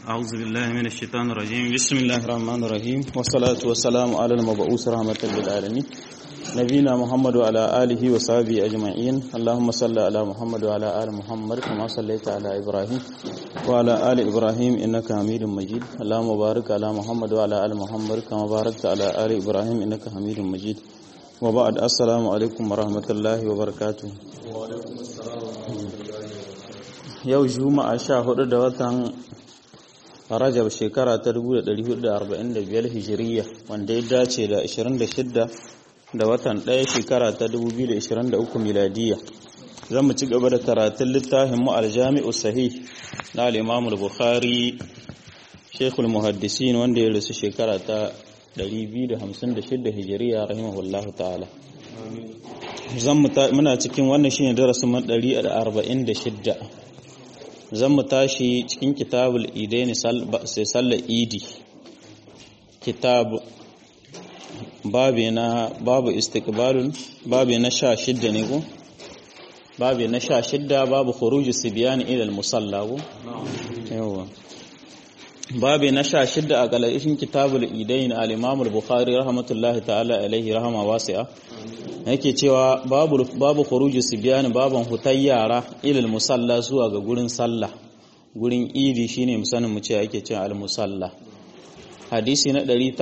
أعوذ بالله من الشيطان الرجيم بسم الله الرحمن الرحيم والصلاة والسلام على المبعوث رحمة للعالمين نبينا محمد وعلى آله وصحبه أجمعين اللهم صل على محمد وعلى آل محمد كما صليت على إبراهيم وعلى آل إبراهيم إنك حميد مجيد اللهم بارك على محمد وعلى آل محمد كما باركت على آل إبراهيم إنك حميد مجيد وبعد السلام عليكم ورحمة الله وبركاته وعليكم السلام ورحمة الله وبركاته yau juma'a sha hudu da watan rajab shekara ta 1445 hijiriya wanda ya dace da 26 da watan ɗaya shekara ta 2023 miladiya zan mu ci gaba da karatun littafin mu aljami'u sahih na al-imam al-bukhari shekul muhaddisin wanda ya rasu shekara ta 256 hijiriya rahimahullahu ta'ala zan muna cikin wannan shine darasin 146 zan mu tashi cikin kitabul idaini sai sallar idi kitab babi na babu istiqbalun babi na sha shidda ne ko babi na sha shidda babu khuruju sibyan ila al-musalla ko yawa babi na sha shidda a galashin kitabul idaini al-imam al-bukhari rahmatullahi ta'ala alaihi rahama wasi'a yake cewa babu babu khuruju sibyan baban hutai yara ilal musalla zuwa ga gurin sallah gurin idi shine musanin mu ce ake cewa al musalla hadisi na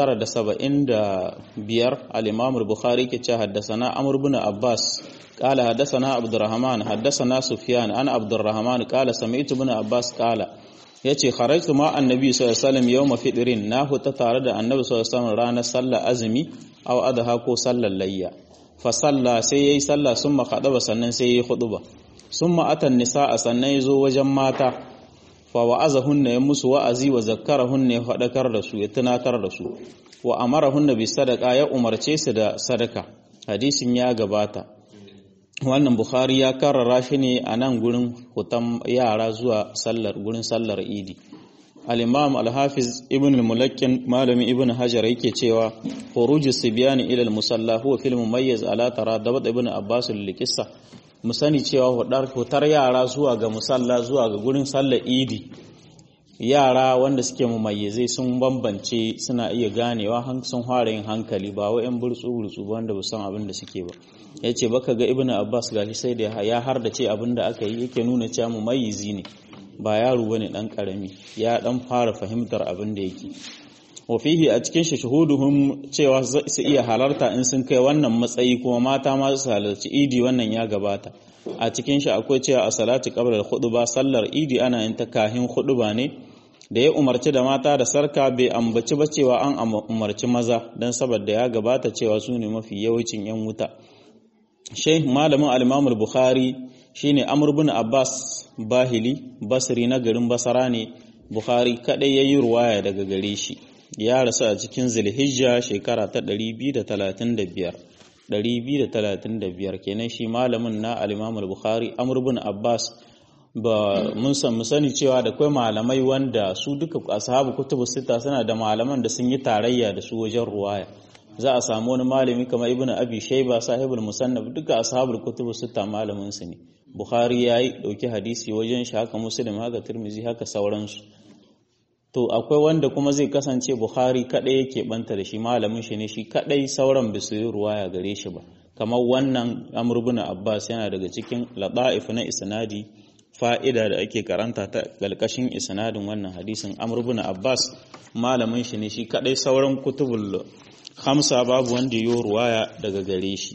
975 al-imam al-bukhari ke cewa haddathana amr ibn abbas qala haddathana abdurrahman haddathana sufyan an abdurrahman qala sami'tu ibn abbas qala yace kharajtu ma annabi sallallahu alaihi wasallam yawma fitrin na huta tare da annabi sallallahu alaihi wasallam ranar sallar azumi aw adha ko sallar layya fasalla sai ya yi sallah sun makaɗaba sannan sai ya yi huɗuba sun ma'atan nisa a sannan ya zo wajen mata fa wa'aza hunna ya musu wa'azi wa zakkara hunna ya faɗakar da su ya tunatar da su wa amara hunna bi sadaka ya umarce su da sadaka hadisin ya gabata wannan bukhari ya karrara shi ne a nan gurin hutan yara zuwa sallar gurin sallar idi al-imam al-hafiz ibn al-mulakkin malami ibn hajar yake cewa khurujus sibyan ila al-musalla huwa fil mumayyiz ala taradabat ibn abbas al-qissa mu sani cewa hutar yara zuwa ga musalla zuwa ga gurin sallar idi yara wanda suke mumayyizai sun bambance suna iya ganewa sun fara yin hankali ba wai yan burtsu burtsu ba wanda ba san abin da suke ba yace baka ga ibn abbas gashi sai da ya har da ce abin da aka yi yake nuna cewa mumayyizi ne ba yaro bane dan karami ya dan fara fahimtar abin da yake wa fihi a cikin shi shuhuduhum cewa su iya halarta in sun kai wannan matsayi kuma mata ma su halarci idi wannan ya gabata a cikin shi akwai cewa a salati qabla al-khutba sallar idi ana yin ta kahin khutba ne da ya umarci da mata da sarka bai ambaci ba cewa an umarci maza dan saboda ya gabata cewa su ne mafi yawancin yan wuta sheikh malamin al-imam al-bukhari shine Amr bin Abbas Bahili Basri na garin Basara ne Bukhari kadai yayi ruwaya daga gare shi ya rasu a cikin Zulhijja shekara ta 235 235 kenan shi malamin na al-Imam al-Bukhari Amr bin Abbas ba mun san mu sani cewa da kai malamai wanda su duka ashabu kutubu sita suna da malaman da sun yi tarayya da su wajen ruwaya za a samu wani malami kamar ibnu abi shayba sahibul musannaf duka ashabul kutubu sita malamin su ne bukhari yayi dauki hadisi wajen shi haka muslim haka tirmizi haka sauransu to akwai wanda kuma zai kasance bukhari kadai yake banta da shi malamin shi ne shi kadai sauran bisu yi ruwaya gare shi ba kamar wannan amr ibn abbas yana daga cikin lada'if na isnadi fa'ida da ake karanta ta galkashin isnadin wannan hadisin amr ibn abbas malamin shi ne shi kadai sauran kutubul hamsa babu wanda yi ruwaya daga gare shi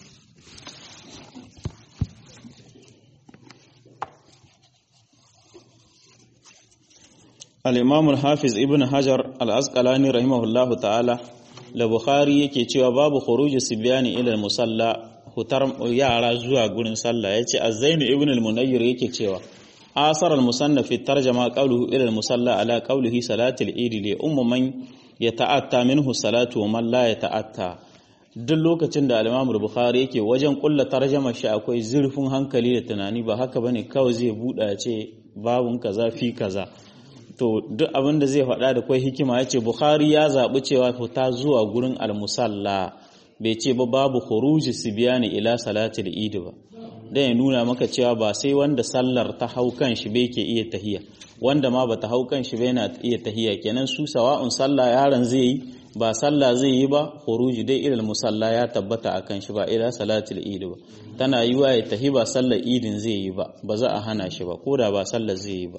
al-imam al-hafiz ibn hajar al-asqalani rahimahullahu ta'ala la bukhari yake cewa babu khuruj sibyani ila al-musalla hutar yara zuwa gurin sallah yace az-zain ibn al-munayyir yake cewa asar al-musannaf fi tarjama qawluhu ila al-musalla ala qawlihi salatul eid li ummu man yata'atta minhu salatu wa man la yata'atta duk lokacin da al-imam al-bukhari yake wajen kulla tarjama shi akwai zurfin hankali da tunani ba haka bane kawai zai buɗa ce babun kaza fi kaza to duk abin da zai faɗa da kwai hikima ya ce bukhari ya zaɓi cewa fita zuwa gurin almusalla bai ce ba babu khuruji sibiyani ila salatul idi ba dan ya nuna maka cewa ba sai wanda sallar ta hau kan shi bai ke iya tahiya wanda ma bata hau kan shi bai na iya tahiya kenan su sawa'un sallah yaron zai yi ba sallah zai yi ba khuruji dai ilal musalla ya tabbata akan shi ba ila salatul eid ba tana yiwa ya tahi ba sallar idin zai yi ba ba za a hana shi ba koda ba sallar zai yi ba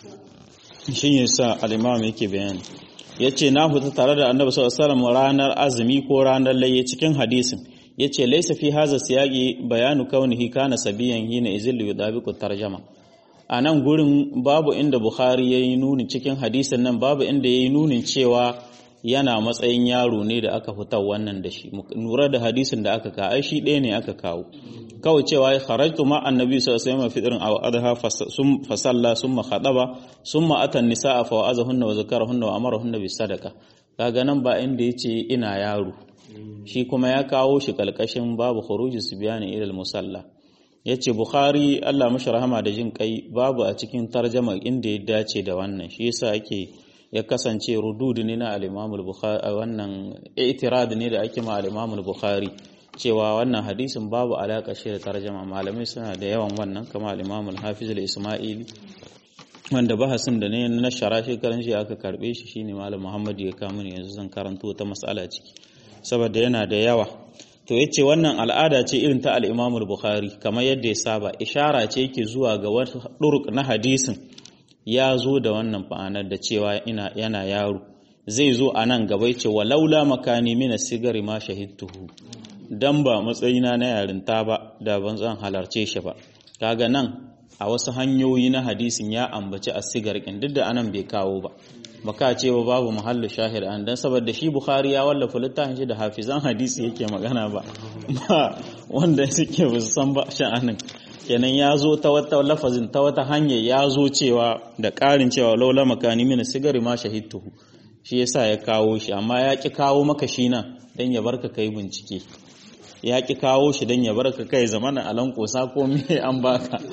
shin yasa al-imam yake bayani yace na fita tare da annabi sallallahu alaihi wasallam ranar azumi ko ranar layye cikin hadisin yace laysa fi hadha siyaqi bayanu kaunihi kana sabiyan hina izillu yudabiqu tarjama a nan gurin babu inda bukhari yayi nuni cikin hadisin nan babu inda yayi nunin cewa yana matsayin yaro ne da aka fitar wannan da shi nura da hadisin da aka ka ai shi ɗaya ne aka kawo kawai cewa ya kharajtu ma annabi sallallahu alaihi wasallam fitrin aw adha fa salla summa khadaba summa ata nisaa fa wa'azahunna wa zakarahunna wa amarahunna bis sadaqa kaga nan ba inda yace ina yaro shi kuma ya kawo shi kalkashin babu khuruji subyani ila al musalla yace bukhari Allah mashi rahama da jin kai babu a cikin tarjama inda ya dace da wannan shi yasa ake ya kasance rudud ne na al-Imam al-Bukhari wannan i'tirad ne da ake ma al-Imam al-Bukhari cewa wannan hadisin babu alaka shi da tarjama malamai suna da yawan wannan kama al-Imam al-Hafiz al-Isma'ili wanda bahasin da ne na shara shekaran shi aka karbe shi shine malam Muhammad ya kawo yanzu zan karanto ta mas'ala ciki saboda yana da yawa to yace wannan al'ada ce irin ta al-Imam al-Bukhari kamar yadda ya saba ishara ce yake zuwa ga wata duruk na hadisin ya zo da wannan fa'anar da cewa ina yana yaro zai zo a nan gaba ce wa laula makani mina sigari ma shahidtuhu dan ba matsayina na yarinta ba da ban zan halarce shi ba kaga nan a wasu hanyoyi na hadisin ya ambaci a sigar kin duk da anan bai kawo ba baka ce ba babu muhallu shahid an dan saboda shi bukhari ya wallafa littafin shi da hafizan hadisi yake magana ba ba wanda suke ba san ba sha'anin kenan ya zo ta wata lafazin ta wata hanya ya zo cewa da ƙarin cewa laula makani mina sigari ma shahidtuhu shi yasa ya kawo shi amma ya ki kawo maka shi nan dan ya barka kai bincike ya ki kawo shi dan ya barka kai zamana alan kosa ko me an baka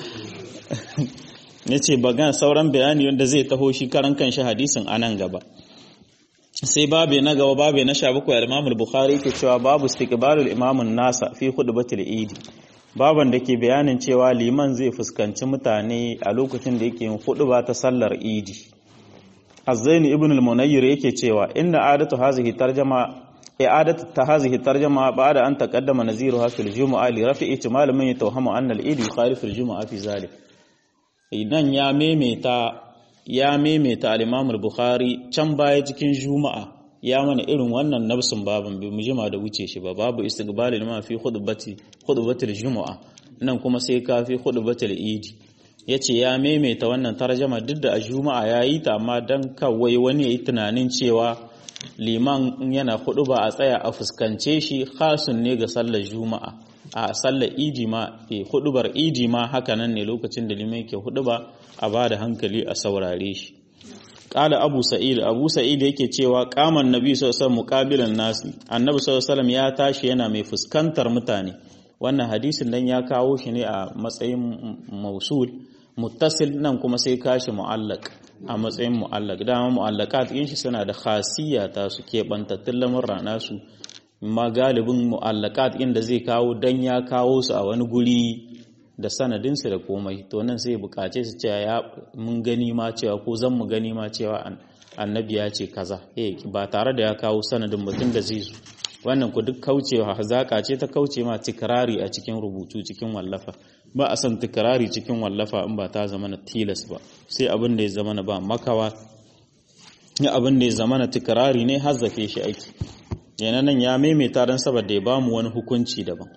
yace bagan sauran bayani wanda zai taho shi karan kanshi hadisin anan gaba sai babe na gaba babe na 17 al-Imam al-Bukhari yake cewa babu istiqbalul imamun nasa fi khutbatil idi baban da ke bayanin cewa liman zai fuskanci mutane a lokacin da yake yin ba ta sallar idi azzaini ibn al-munayyir yake cewa inna adatu hazihi tarjama i'adatu ta hazihi tarjama ba'da an taqaddama naziruha fil jumu'a li rafi'i ihtimal man yatawhamu anna al-idi yukhalif al-jumu'a fi zalik idan ya memeta ya memeta al-imam al-bukhari can baya cikin juma'a ya mana irin wannan nafsin babin bai mu jima da wuce shi ba babu istiqbalil ma fi khutbati khutbatil jumu'a nan kuma sai ka fi khutbatil idi yace ya maimaita wannan tarjama duk da a juma'a yayi ta amma dan kawai wani yayi tunanin cewa liman yana ba a tsaya a fuskance shi khasun ne ga sallar juma'a a sallar idi ma e hudubar idi ma haka nan ne lokacin da liman yake huduba a bada hankali a saurare shi Ƙala Abu Sa'id, Abu Sa'id yake cewa kaman Nabi sallallahu alaihi muqabilan nasi. Annabi sallallahu alaihi ya tashi yana mai fuskantar mutane. Wannan hadisin dan ya kawo shi ne a matsayin mausul, muttasil nan kuma sai kashi mu'allaq a matsayin mu'allaq. Dama mu'allaqat yin shi suna da khasiyya ta su keɓantattun lamurra nasu. Ma galibin mu'allaqat inda zai kawo dan ya kawo su a wani guri da sanadinsu da komai to nan sai bukace su cewa ya mun gani ma cewa ko zan mu gani ma cewa annabi ya ce kaza eh ba tare da ya kawo sanadin mutum da zai zo wannan ku duk kaucewa hazaka ce ta kauce ma tikrari a cikin rubutu cikin wallafa ba a san tikrari cikin wallafa in ba ta zama na tilas ba sai abin da ya zama na ba makawa ya abin da ya zama na tikrari ne hazzafe shi aiki yana nan ya maimaita don saboda ya bamu wani hukunci daban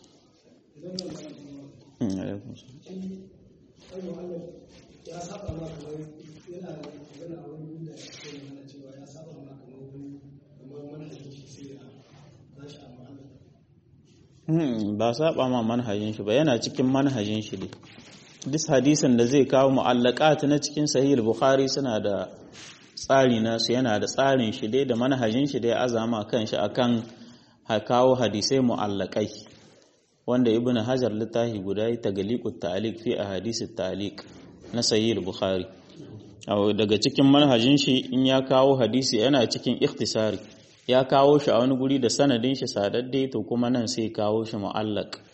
ba saba ma manhajin shi ba yana cikin manhajin shi ne duk hadisin da zai kawo mu'allaqat na cikin sahih bukhari suna da tsari nasu yana da tsarin shi dai da manhajin shi dai azama kan shi akan kawo hadisai mu'allaqai wanda ibn hajar littafi guda yi tagaliqut ta'liq fi ahadithit ta'liq na sahih bukhari daga cikin manhajin shi in ya kawo hadisi yana cikin ikhtisari ya kawo shi a wani guri da sanadin shi sadadde to kuma nan sai kawo shi mu'allaq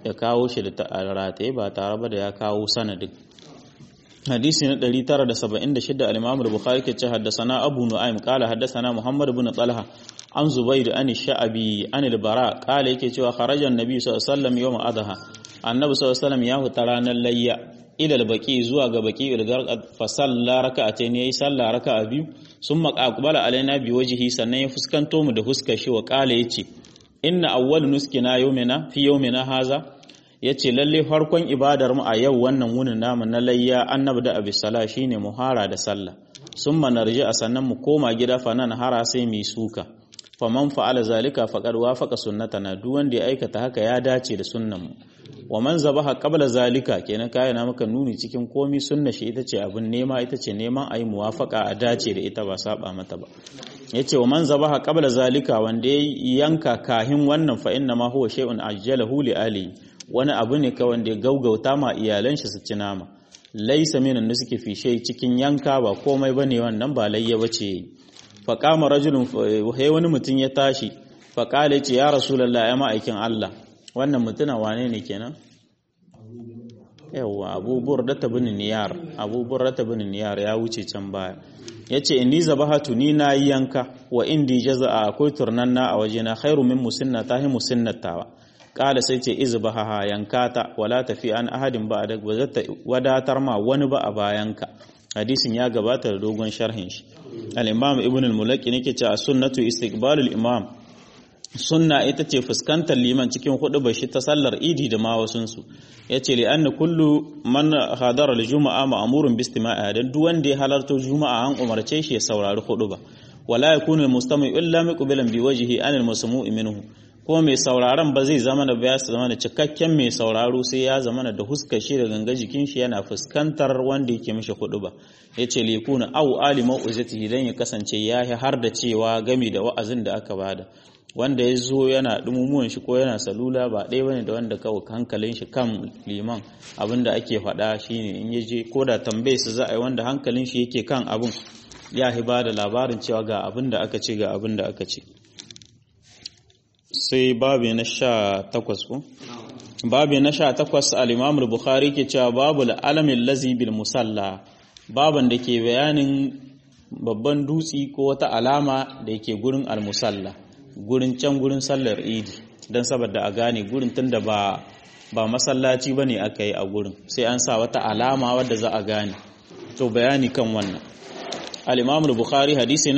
ya kawo shi da rataye ba tare ba da ya kawo sanadin hadisi na 976 al-Imam al-Bukhari ke ce haddathana Abu Nu'aym qala haddathana Muhammad ibn Talha an Zubayd an Sha'abi an al-Bara qala yake cewa kharaja an-nabi sallallahu alaihi wasallam yawm adha annabi sallallahu alaihi wasallam ya huta ranar layya ila al-baqi zuwa ga baqi al-garqad fa salla raka'atayn yayi salla raka'a biyu summa aqbala alaina bi wajhi sannan ya fuskanto mu da huskar shi wa qala yace inna awwal nuskina yawmina fi yawmina haza yace lalle farkon ibadar mu a yau wannan wunin namu na layya annabi da abi sala shine muhara da sallah summa narji a sannan mu koma gida fa nan hara sai mu suka faman fa'ala zalika faqad wafaqa sunnatana duk wanda ya aikata haka ya dace da sunnan mu wa man zabaha qabla zalika kenan kai na maka nuni cikin komi sunna shi ita ce abin nema ita ce neman ayi muwafaqa a dace da ita ba saba mata ba yace wa man zabaha qabla zalika wanda ya yanka kahin wannan fa inna ma huwa shay'un ajjalahu li ali wani abu ne ka wanda ya gaugauta ma iyalan shi su ci nama laysa minan da suke fishe cikin yanka ba komai bane wannan ba layya bace fa qama rajulun hay wani mutum ya tashi fa qala yace ya rasulullahi ya ma'aikin Allah wannan mutuna wane ne kenan yawa abu burda bin niyar abu burda bin niyar ya wuce can baya yace inni zabahatu ni na yanka wa indi jaza'a akwai turnanna a wajena khairu min musinnata hi musinnatawa kala sai ce izbaha yankata wala tafi an ahadin ba da ba zata wadatar ma wani ba a bayanka hadisin ya gabata da dogon sharhin shi al-imam ibn al-mulaki nake cewa sunnatu istiqbalul imam sunna ita ce fuskantar liman cikin hudu bashi ta sallar idi da ma wasunsu ya ce li anna kullu man hadara al-juma'a ma'murun bi istima'a dan duk wanda ya halarto juma'a an umarce shi ya saurari hudu ba wala yakunu al-mustami illa muqbilan bi wajhi an al-masmu'i minhu ko mai sauraron ba zai zama da ya zama da cikakken mai sauraro sai ya zama da huskar shi da ganga jikin shi yana fuskantar wanda yake mishi hudu ba yace li yakuna aw alima uzatihi dan ya kasance ya har da cewa gami da wa'azin da aka bada wanda ya zo yana dumumuwan shi ko yana salula ba ɗaya bane da wanda kawai hankalin shi kan liman abinda ake faɗa shine in ya je ko da tambaye su za a yi wanda hankalin shi yake kan abin ya hi ba da labarin cewa ga abin da aka ce ga abin da aka ce sai babu na sha takwas ko babu na sha takwas al-imam bukhari ke cewa babu alamin lazi bil musalla baban da ke bayanin babban dutsi ko wata alama da yake gurin al-musalla gurin can gurin sallar idi don saboda a gane gurin tunda ba ba masallaci ba ne aka yi a gurin sai an sa wata alama wadda za a gane to bayani kan wannan al-imam al-bukhari hadisi na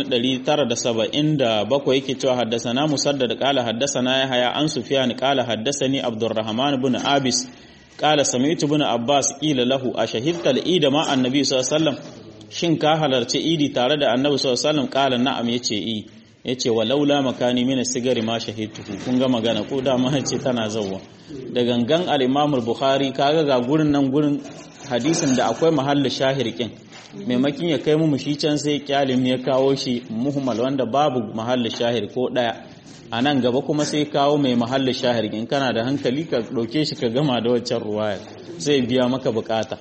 977 yake cewa haddasana musaddad qala haddasana yahya an sufyan qala haddasani abdurrahman ibn abis qala sami'tu ibn abbas qila lahu ashahidta al-id ma annabi sallallahu alaihi wasallam shin ka halarci idi tare da annabi sallallahu alaihi wasallam qala na'am yace i yace walaula makani min sigari ma shahidtuhu kun ga magana ko da ma ce tana zawwa da gangan al-imam al-bukhari kaga ga gurin nan gurin hadisin da akwai mahallin shahirkin maimakin ya kai mu shi can sai kyalim ya kawo shi muhmal wanda babu mahallin shahir ko daya a nan gaba kuma sai kawo mai mahallin shahir in kana da hankali ka ɗauke shi ka gama da waccan ruwaya zai biya maka bukata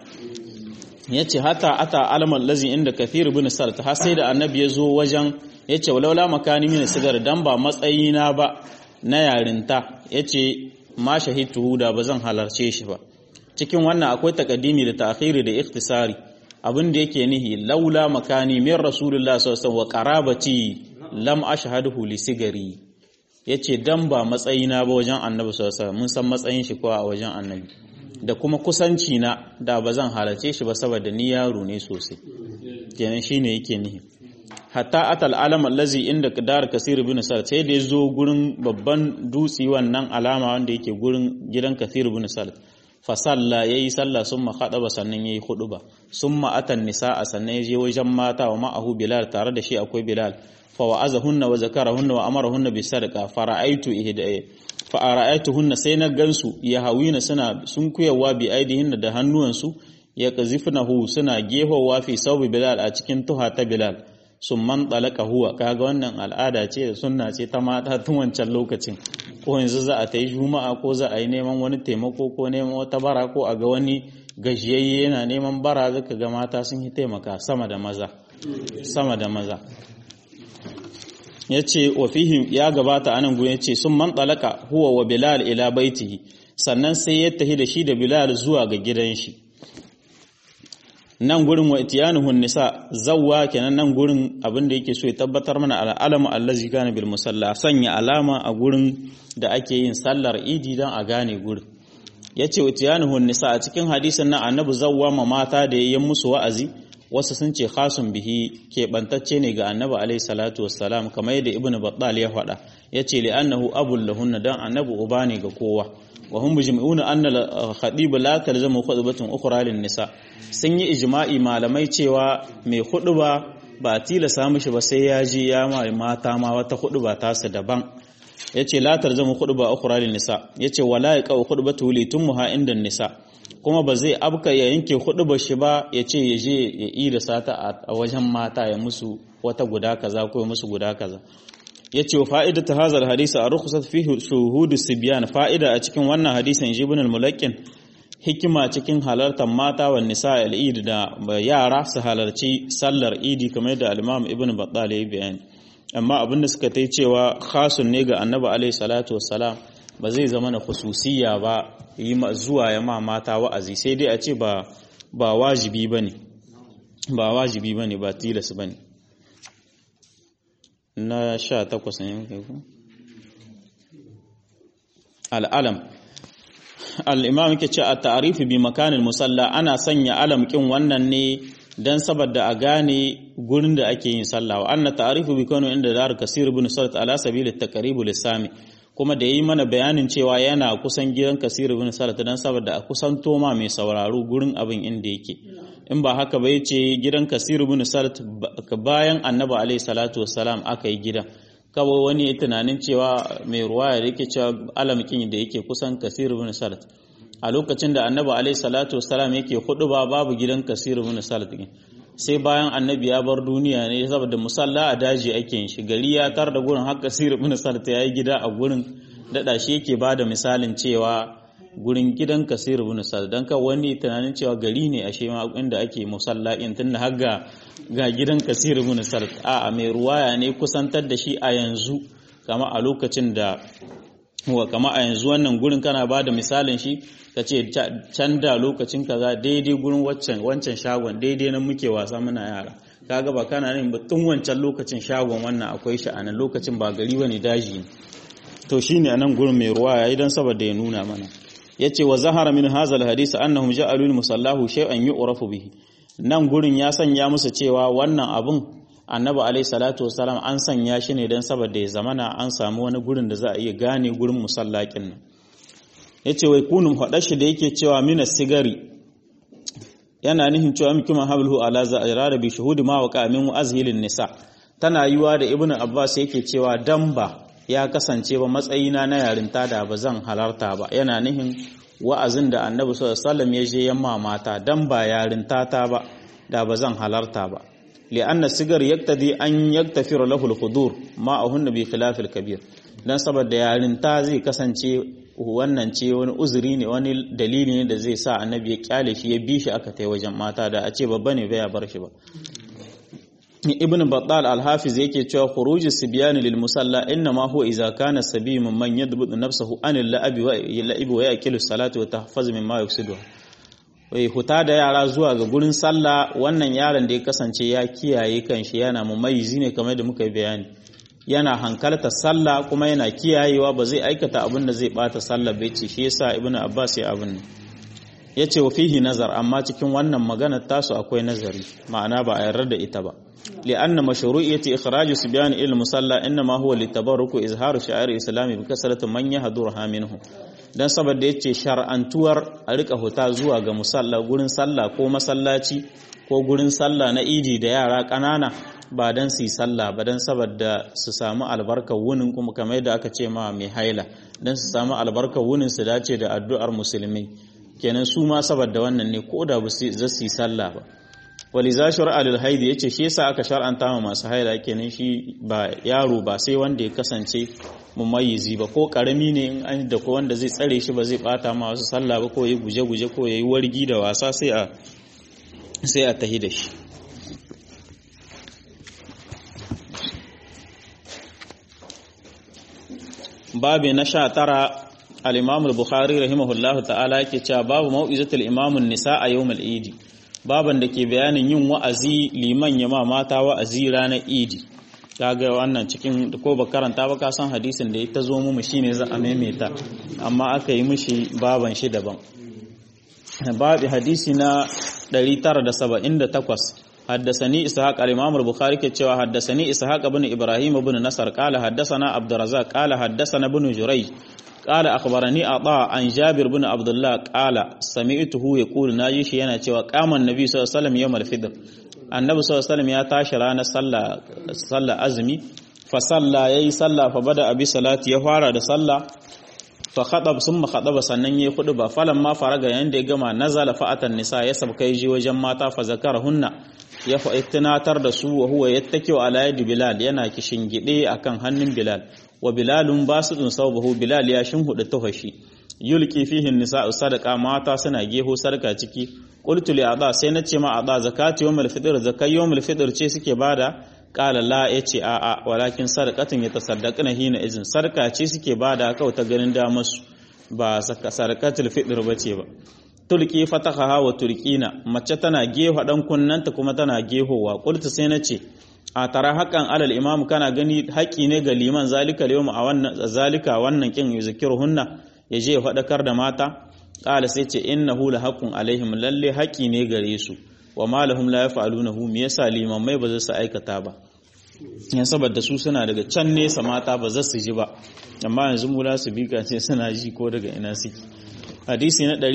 ya ce hata ata alamar lazi inda kathir bin salt har sai da annabi ya zo wajen ya ce walaula makani mini sigar dan ba matsayina ba na yarinta ya ce ma shahidtu da ba zan halarce shi ba cikin wannan akwai takaddimi da ta'khiri da ikhtisari abin da yake nihi laula makani min rasulullah sallallahu alaihi wa qarabati lam ashhaduhu li sigari yace dan ba matsayina ba wajen annabi sallallahu alaihi mun san matsayin shi ko a wajen annabi da kuma kusanci na da ba zan halarce shi ba saboda ni yaro ne sosai kenan shine yake nihi hatta atal alam allazi inda dar kasir bin sal sai da yazo gurin babban dutsi wannan alama wanda yake gurin gidan kasir bin sal fa salla yayi sallah summa khadaba sannan yayi khuduba summa atan nisaa sannan yaje wajen mata wa ma'ahu bilal tare da shi akwai bilal fa wa'azahunna wa zakarahunna wa amarahunna bis sadaqa fara'aitu ihda fa ara'aituhunna sai na gansu ya hawina suna sun kuyawa bi aidihinna da hannuwansu ya qazifnahu suna gehowa fi saubi bilal a cikin tuha ta bilal sun man ɗalaka huwa kaga wannan al'ada ce da sunna ce ta mata tun wancan lokacin ko yanzu za a ta yi juma'a ko za a yi neman wani taimako ko neman wata bara ko a ga wani gajiyayye yana neman bara zaka ga mata sun yi taimaka sama da maza sama da maza ya ce wa fihim ya gabata anan gun ya ce sun man ɗalaka huwa wa bilal ila baitihi sannan sai ya tahi da shi da bilal zuwa ga gidan shi nan gurin wa itiyanuhun nisa zawwa kenan nan gurin abin da yake so ya tabbatar mana al'alamu allazi kana bil musalla sanya alama a gurin da ake yin sallar idi dan a gane gurin yace wa itiyanuhun nisa a cikin hadisin nan annabi zawwa ma mata da yayin musu wa'azi wasu sun ce khasun bihi keɓantacce ne ga annabi alaihi salatu wassalam kamar yadda ibnu battal ya faɗa yace li annahu abul lahunna dan annabi uba ne ga kowa wa hum mujmi'una anna al-khatib la talzamu khutbatun ukhra lin nisa sun yi ijma'i malamai cewa mai khutba ba tilasa mishi ba sai ya ji ya ma mata ma wata khutba ta su daban yace la talzamu khutba ukhra lin nisa yace wala yaqau khutbatu li tumha inda nisa kuma ba zai abka ya yanke khutbar shi ba yace ya je ya yi da sata a wajen mata ya musu wata guda kaza ko ya musu guda kaza yace wa fa'idatu hadha hadisi a rukhsat fihi shuhudu sibyan fa'ida a cikin wannan hadisin ibn al-mulakkin hikima cikin halartar mata wa nisa al-eid da yara su halarci sallar idi kamar da al-imam ibn battal ya bayani amma abinda suka tai cewa khasun ne ga annabi alaihi salatu wassalam ba zai zama na khususiyya ba yi zuwa ya ma mata wa'azi sai dai a ce ba ba wajibi bane ba wajibi bane ba tilas bane na sha takwas ne muka yi al'alam al'imam yake ce a ta'arifi bi makanin musalla ana sanya alam kin wannan ne don saboda a gane gurin da ake yin sallah wa anna ta'arifi bi kano inda dar kasir ibn salt ala sabil at-taqrib lisami kuma da yi mana bayanin cewa yana kusan gidan kasir ibn salt dan saboda a kusan toma mai sauraro gurin abin inda yake in ba haka ba yace gidan kasir ibn salt bayan annabi alaihi salatu wassalam aka yi gidan kawai wani ya tunanin cewa mai ruwaya da yake cewa alamkin da yake kusan kasir ibn salt a lokacin da annabi alaihi salatu wassalam yake hudu ba babu gidan kasir ibn salt sai bayan annabi ya bar duniya ne saboda musalla a daji ake yin shi gari ya tar da gurin har kasir ibn salt ya yi gida a gurin dada shi yake bada misalin cewa gurin gidan kasir ibn sa'd dan ka wani tunanin cewa gari ne ashe ma inda ake musalla in tunda har ga ga gidan kasir ibn sa'd a a mai ruwaya ne kusantar da shi a yanzu kama a lokacin da wa kama a yanzu wannan gurin kana bada misalin shi kace can da lokacin kaza daidai gurin waccan wancan shagon daidai nan muke wasa muna yara kaga ba kana nan ba tun wancan lokacin shagon wannan akwai shi a nan lokacin ba gari bane daji ne to shine anan gurin mai ruwaya idan saboda ya nuna mana yace wa zahara min hadha alhadith annahum ja'alu musallahu shay'an yu'rafu bihi nan gurin ya sanya musu cewa wannan abun annabi alaihi salatu wasalam an sanya shi ne dan saboda ya zamana an samu wani gurin da za a iya gane gurin musallakin nan yace wai kunum hada shi da yake cewa mina sigari yana nihin cewa mikima hablu ala za'ira bi shuhudi ma waqa min azhilin nisa tana yiwa da ibnu abbas yake cewa damba ya kasance ba matsayina na yarinta da ba zan halarta ba yana nihin wa'azin da annabi sallallahu alaihi ya je yamma mata dan ba yarinta ta ba da ba zan halarta ba li'anna sigar yaktadi an yaktafira lahu al-hudur ma ahunna bi khilaf al-kabir dan saboda yarinta zai kasance wannan ce wani uzuri ne wani dalili ne da zai sa annabi ya kyale shi ya bi shi aka tai wajen mata da a ce babba ne bai ya bar shi ba ibn battal al-hafiz yake cewa khuruj sibyan lil musalla inna ma huwa idza kana sabiy man yadbut nafsahu an al-la'ib wa la'ib wa yaqilu salatu wa tahfaz mimma yufsidu wai huta da yara zuwa ga gurin sallah wannan yaron da ya kasance ya kiyaye kanshi yana mumayyizi ne kamar da muka bayani yana hankalta sallah kuma yana kiyayewa ba zai aikata abin da zai bata sallah bai ce shi yasa ibnu abbas ya abin yace wa fihi nazar amma cikin wannan magana tasu akwai nazari ma'ana ba a yarda da ita ba لأن مشروعية إخراج سبيان إلى المصلى إنما هو للتبرك وإظهار شعائر الإسلام بكثرة من يهدرها منه dan saboda yace shar'antuwar a rika huta zuwa ga musalla gurin sallah ko masallaci ko gurin sallah na idi da yara ƙanana ba dan su yi sallah ba dan saboda su samu albarkar wunin kuma kamar yadda aka ce ma mai haila dan su samu albarkar wunin su dace da addu'ar musulmi kenan su ma saboda wannan ne ko da ba su yi sallah ba waliza shar'a lil haidi yace shi yasa aka shar'anta ma masu haila kenan shi ba yaro ba sai wanda ya kasance mumayyizi ba ko karami ne in an da ko wanda zai tsare shi ba zai bata ma wasu sallah ba ko yayi guje-guje ko yayi wargi da wasa sai a sai a tahi da shi babi na sha tara al-Imam al-Bukhari rahimahullahu ta'ala yake cewa babu mau'izatul imamun nisa a yawmal idi baban da ke bayanin yin wa'azi liman ya ma mata wa'azi ranar idi kaga wannan cikin ko ba karanta ba ka san hadisin da ya ta zo mu shine za a maimaita amma aka yi mishi baban shi daban babu hadisi na 978 حدثني إسحاق الإمام البخاري كتشوا حدثني إسحاق بن إبراهيم بن نصر قال حدثنا عبد الرزاق قال حدثنا بن جريج قال أخبرني عطاء عن جابر بن عبد الله قال سمعته يقول ناجيش yana cewa قام النبي صلى الله عليه وسلم يوم الفطر النبي صلى الله عليه وسلم ya tashi ranar sallah sallah azumi fa salla yayi sallah fa bada abi salati ya fara da sallah fa khadab summa khadaba sannan yayi hudu ba falan ma faraga yanda ya gama nazala fa'atan nisa ya sabka ji wajen mata fa zakarahunna ya fa tunatar da su wa huwa yattakiu ala yadi bilal yana kishingide akan hannun bilal wa bilalun basitun sawbahu bilal ya shinhuda tafashi yulki fihi nisa'u sadaqa mata suna geho sarka ciki qultu li ada sai nace ma ada zakati yawmul fitr zakai yawmul fitr ce suke bada qala la yace a a walakin sadaqatun yatasaddaquna hina izin sarka ce suke bada kawai ta ganin da masu ba sarkatul fitr bace ba tulki fataha wa turkina mace tana geho dan kunnanta kuma tana gehowa qultu sai nace a tara haƙan alal imam kana gani haƙi ne ga liman zalika yawm a wannan zalika wannan kin yuzkiruhunna yaje ya faɗakar da mata qala sai ce innahu la haqqun alaihim lalle haƙi ne gare su wa ma lahum la yaf'alunahu me yasa liman mai ba za su aikata ba yan saboda su suna daga can nesa mata ba za su ji ba amma yanzu mu za su bi ce suna ji ko daga ina suke hadisi na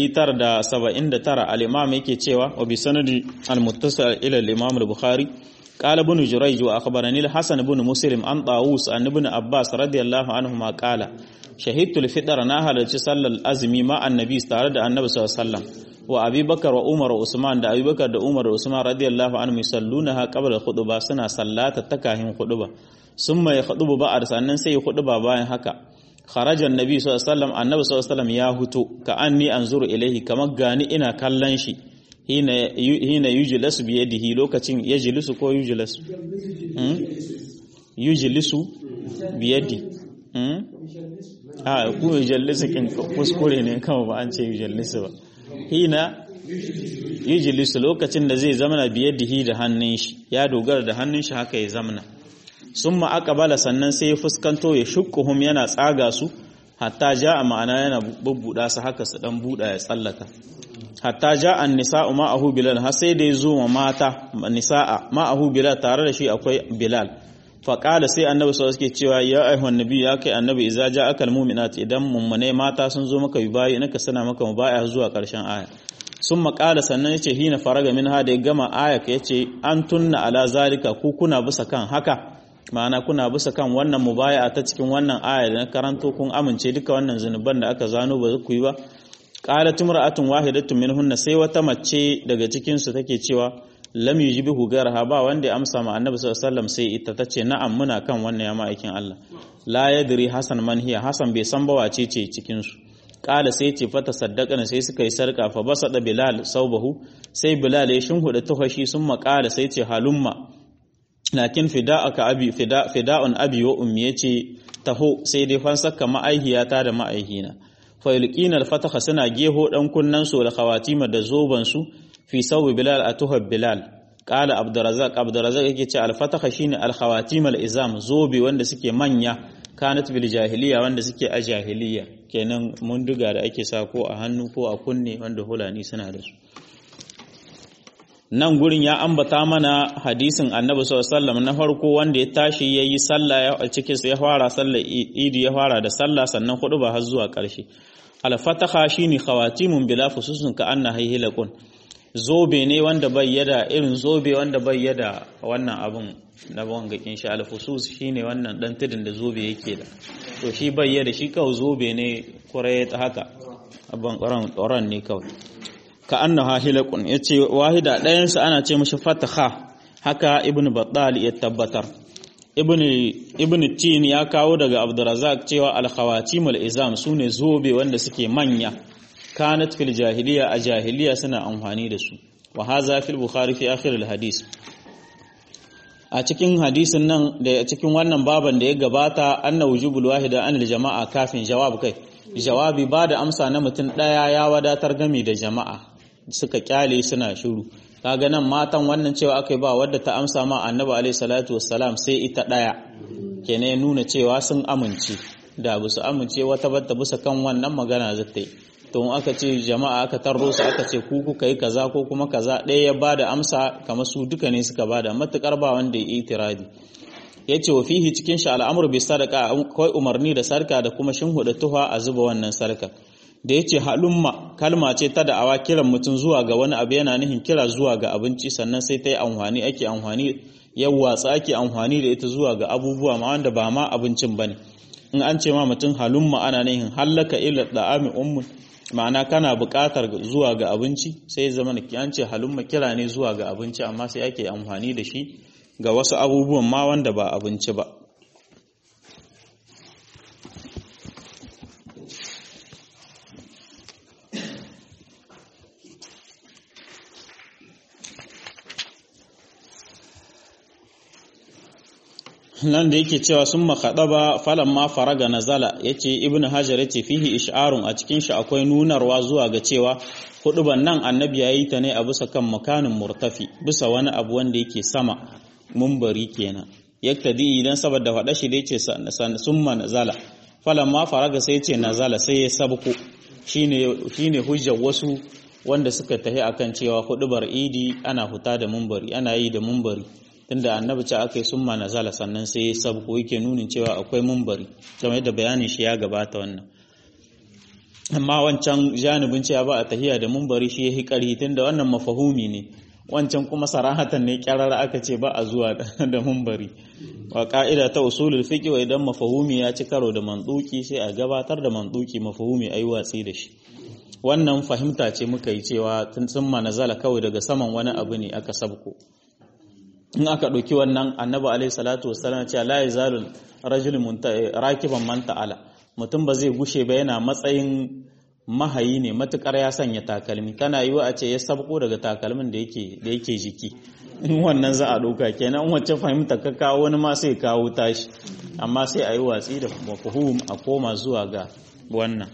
979 al-imam yake cewa wa bi sanadi al-muttasil ila al-imam al-bukhari قال ابن جريج وأخبرني الحسن بن مسلم عن طاووس عن ابن عباس رضي الله عنهما قال شهدت الفطر ناهل صلى الأزمي مع النبي استعرض النبي صلى الله عليه وسلم وأبي بكر وعمر وعثمان دا أبي بكر دا عمر وعثمان رضي الله عنهم يصلونها قبل الخطبة سنة صلاة تكاهم خطبة ثم يخطب بعد سنة سي خطبة باين هكا خرج النبي صلى الله عليه وسلم النبي صلى الله عليه وسلم يا هتو كأني أنظر إليه كما غاني إنا كلنشي hina yujlasu bi yadihi lokacin yajlisu ko yujlasu hmm? yujlisu bi yadi hmm? a ku yujlisu kin kuskure ne kawai ba an ce yujlisu ba hina yujlisu lokacin da zai zamana bi yadihi da hannun shi ya dogara da hannun shi haka ya zamana summa aqbala sannan sai ya fuskanto ya shukkuhum yana tsaga su hatta ja ma'ana yana bubbuda su haka su dan buda ya tsallaka hatta ja an nisa'u ma'ahu bilal har sai da ya zo wa mata nisa'a ma'ahu bilal tare da shi akwai bilal faƙala sai annabi sau suke cewa ya aihon nabi ya kai annabi iza ja akal muminat idan mummune mata sun zo maka yi bayi naka sana maka mubaya zuwa ƙarshen aya sun maƙala sannan ya ce hina faraga min ha da ya gama aya ya ce an tunna ala zalika ku kuna bisa kan haka ma'ana kuna bisa kan wannan mubaya ta cikin wannan aya da na karanto kun amince duka wannan zunuban da aka zano ba ku yi ba qalat imra'atun wahidatun minhunna sai wata mace daga cikin su take cewa lam yujibu garha ba wanda ya amsa ma annabi sallallahu alaihi wasallam sai ita tace na'am muna kan wannan ya ma'aikin Allah la yadri hasan man hiya hasan bai san ba wace ce cikin su qala sai ce fata saddaqana sai suka yi sarka fa basada bilal saubahu sai bilal ya shinhuda tuhashi sun maƙala sai ce halumma lakin fida'aka abi fida fida'un abi wa ummi yace taho sai dai fansaka ma'aihiyata da ma'aihina fayulqina al-fataha suna geho dan kunnan su da khawatima da zoban su fi sawi bilal atuha bilal qala abdurrazzaq abdurrazzaq yake ce al-fataha shine al-khawatim al-izam zobe wanda suke manya kanat bil jahiliya wanda suke a jahiliya kenan mun duga da ake sa ko a hannu ko a kunne wanda hulani suna da su nan gurin ya ambata mana hadisin annabi sallallahu na farko wanda ya tashi yayi sallah ya cikin ya fara sallar idi ya fara da sallah sannan hudu ba har zuwa karshe al-fataha shine khawatimun bila fususun ka anna haihilakun zobe ne wanda bai yada irin zobe wanda bai yada wannan abun na wanga insha al-fusus shine wannan dan tudin da zobe yake da to shi bai yada shi kawai zobe ne kurai haka abban ƙoran ne kawai ka annaha hilaqun yace wahida ɗayan sa ana ce mishi fataha haka ibn battal ya tabbatar ibn ibn tin ya kawo daga abdurrazzaq cewa al khawatim al izam sune zobe wanda suke manya kanat fil jahiliya a jahiliya suna amfani da su wa hadha fil bukhari fi akhir al hadis a cikin hadisin nan da cikin wannan baban da ya gabata anna wujubul wahida anil jama'a kafin jawab kai jawabi ba da amsa na mutum ɗaya ya wadatar gami da jama'a suka kyale suna shiru kaga nan matan wannan cewa aka yi ba wadda ta amsa ma annabi alaihi salatu wassalam sai ita ɗaya kenan nuna cewa sun amince da ba su amince wata batta bisa kan wannan magana zata yi to aka ce jama'a aka tarro su aka ce ku kuka yi kaza ko kuma kaza ɗaya ya bada amsa kamar su duka ne suka bada matukar ba wanda ya yi itiradi ya ce wa fihi cikin shi al'amur bai sadaka kawai umarni da sarka da kuma shinhuda tuha a zuba wannan sarka da ya ce halumma kalma ce ta da'awa kiran mutum zuwa ga wani abu yana nihin kira zuwa ga abinci sannan sai ta yi amfani ake amfani yau watsa ake amfani da ita zuwa ga abubuwa ma wanda ba ma abincin ba ne in an ce ma mutum halumma ana nihin hallaka ila da'ami ummun ma'ana kana buƙatar zuwa ga abinci sai zama an ce halumma kira ne zuwa ga abinci amma sai ake amfani da shi ga wasu abubuwan ma wanda ba abinci ba nan da yake cewa sun makaɗa ba falon ma faraga nazala ya ce ibn hajar ya ce fihi ish'arun a cikin shi akwai nunarwa zuwa ga cewa huduban nan annabi ya yi ta ne a bisa kan makanin murtafi bisa wani abu wanda yake sama mumbari kenan yaktadi idan saboda faɗa shi da yace summa nazala falon ma faraga sai ce nazala sai ya sabko shine shine hujjar wasu wanda suka tahi akan cewa hudubar idi ana huta da mumbari ana yi da mumbari tunda annabi ce aka yi summa nazala sannan sai ya sabko yake nunin cewa akwai mumbari kamar yadda bayanin shi ya gabata wannan amma wancan janibin cewa ba a tahiya da mumbari shi ya hi ƙarhi tunda wannan mafahumi ne wancan kuma sarahatan ne kyarar aka ce ba a zuwa da mumbari wa ka'ida ta usulul fiqh wa idan mafahumi ya ci karo da manduki sai a gabatar da manduki mafahumi ayi watsi da shi wannan fahimta ce muka yi cewa tun sun manazala kawai daga saman wani abu ne aka sabko in aka ɗauki wannan annabi alaihi salatu wassalam cewa la yazalul rajulun rakiban man ta'ala mutum ba zai gushe ba yana matsayin mahayi ne matukar ya sanya takalmi tana yiwa a ce ya sabko daga takalmin da yake da yake jiki in wannan za a ɗauka kenan wacce fahimta ka kawo wani ma sai kawo tashi amma sai a yi watsi da mafhum a koma zuwa ga wannan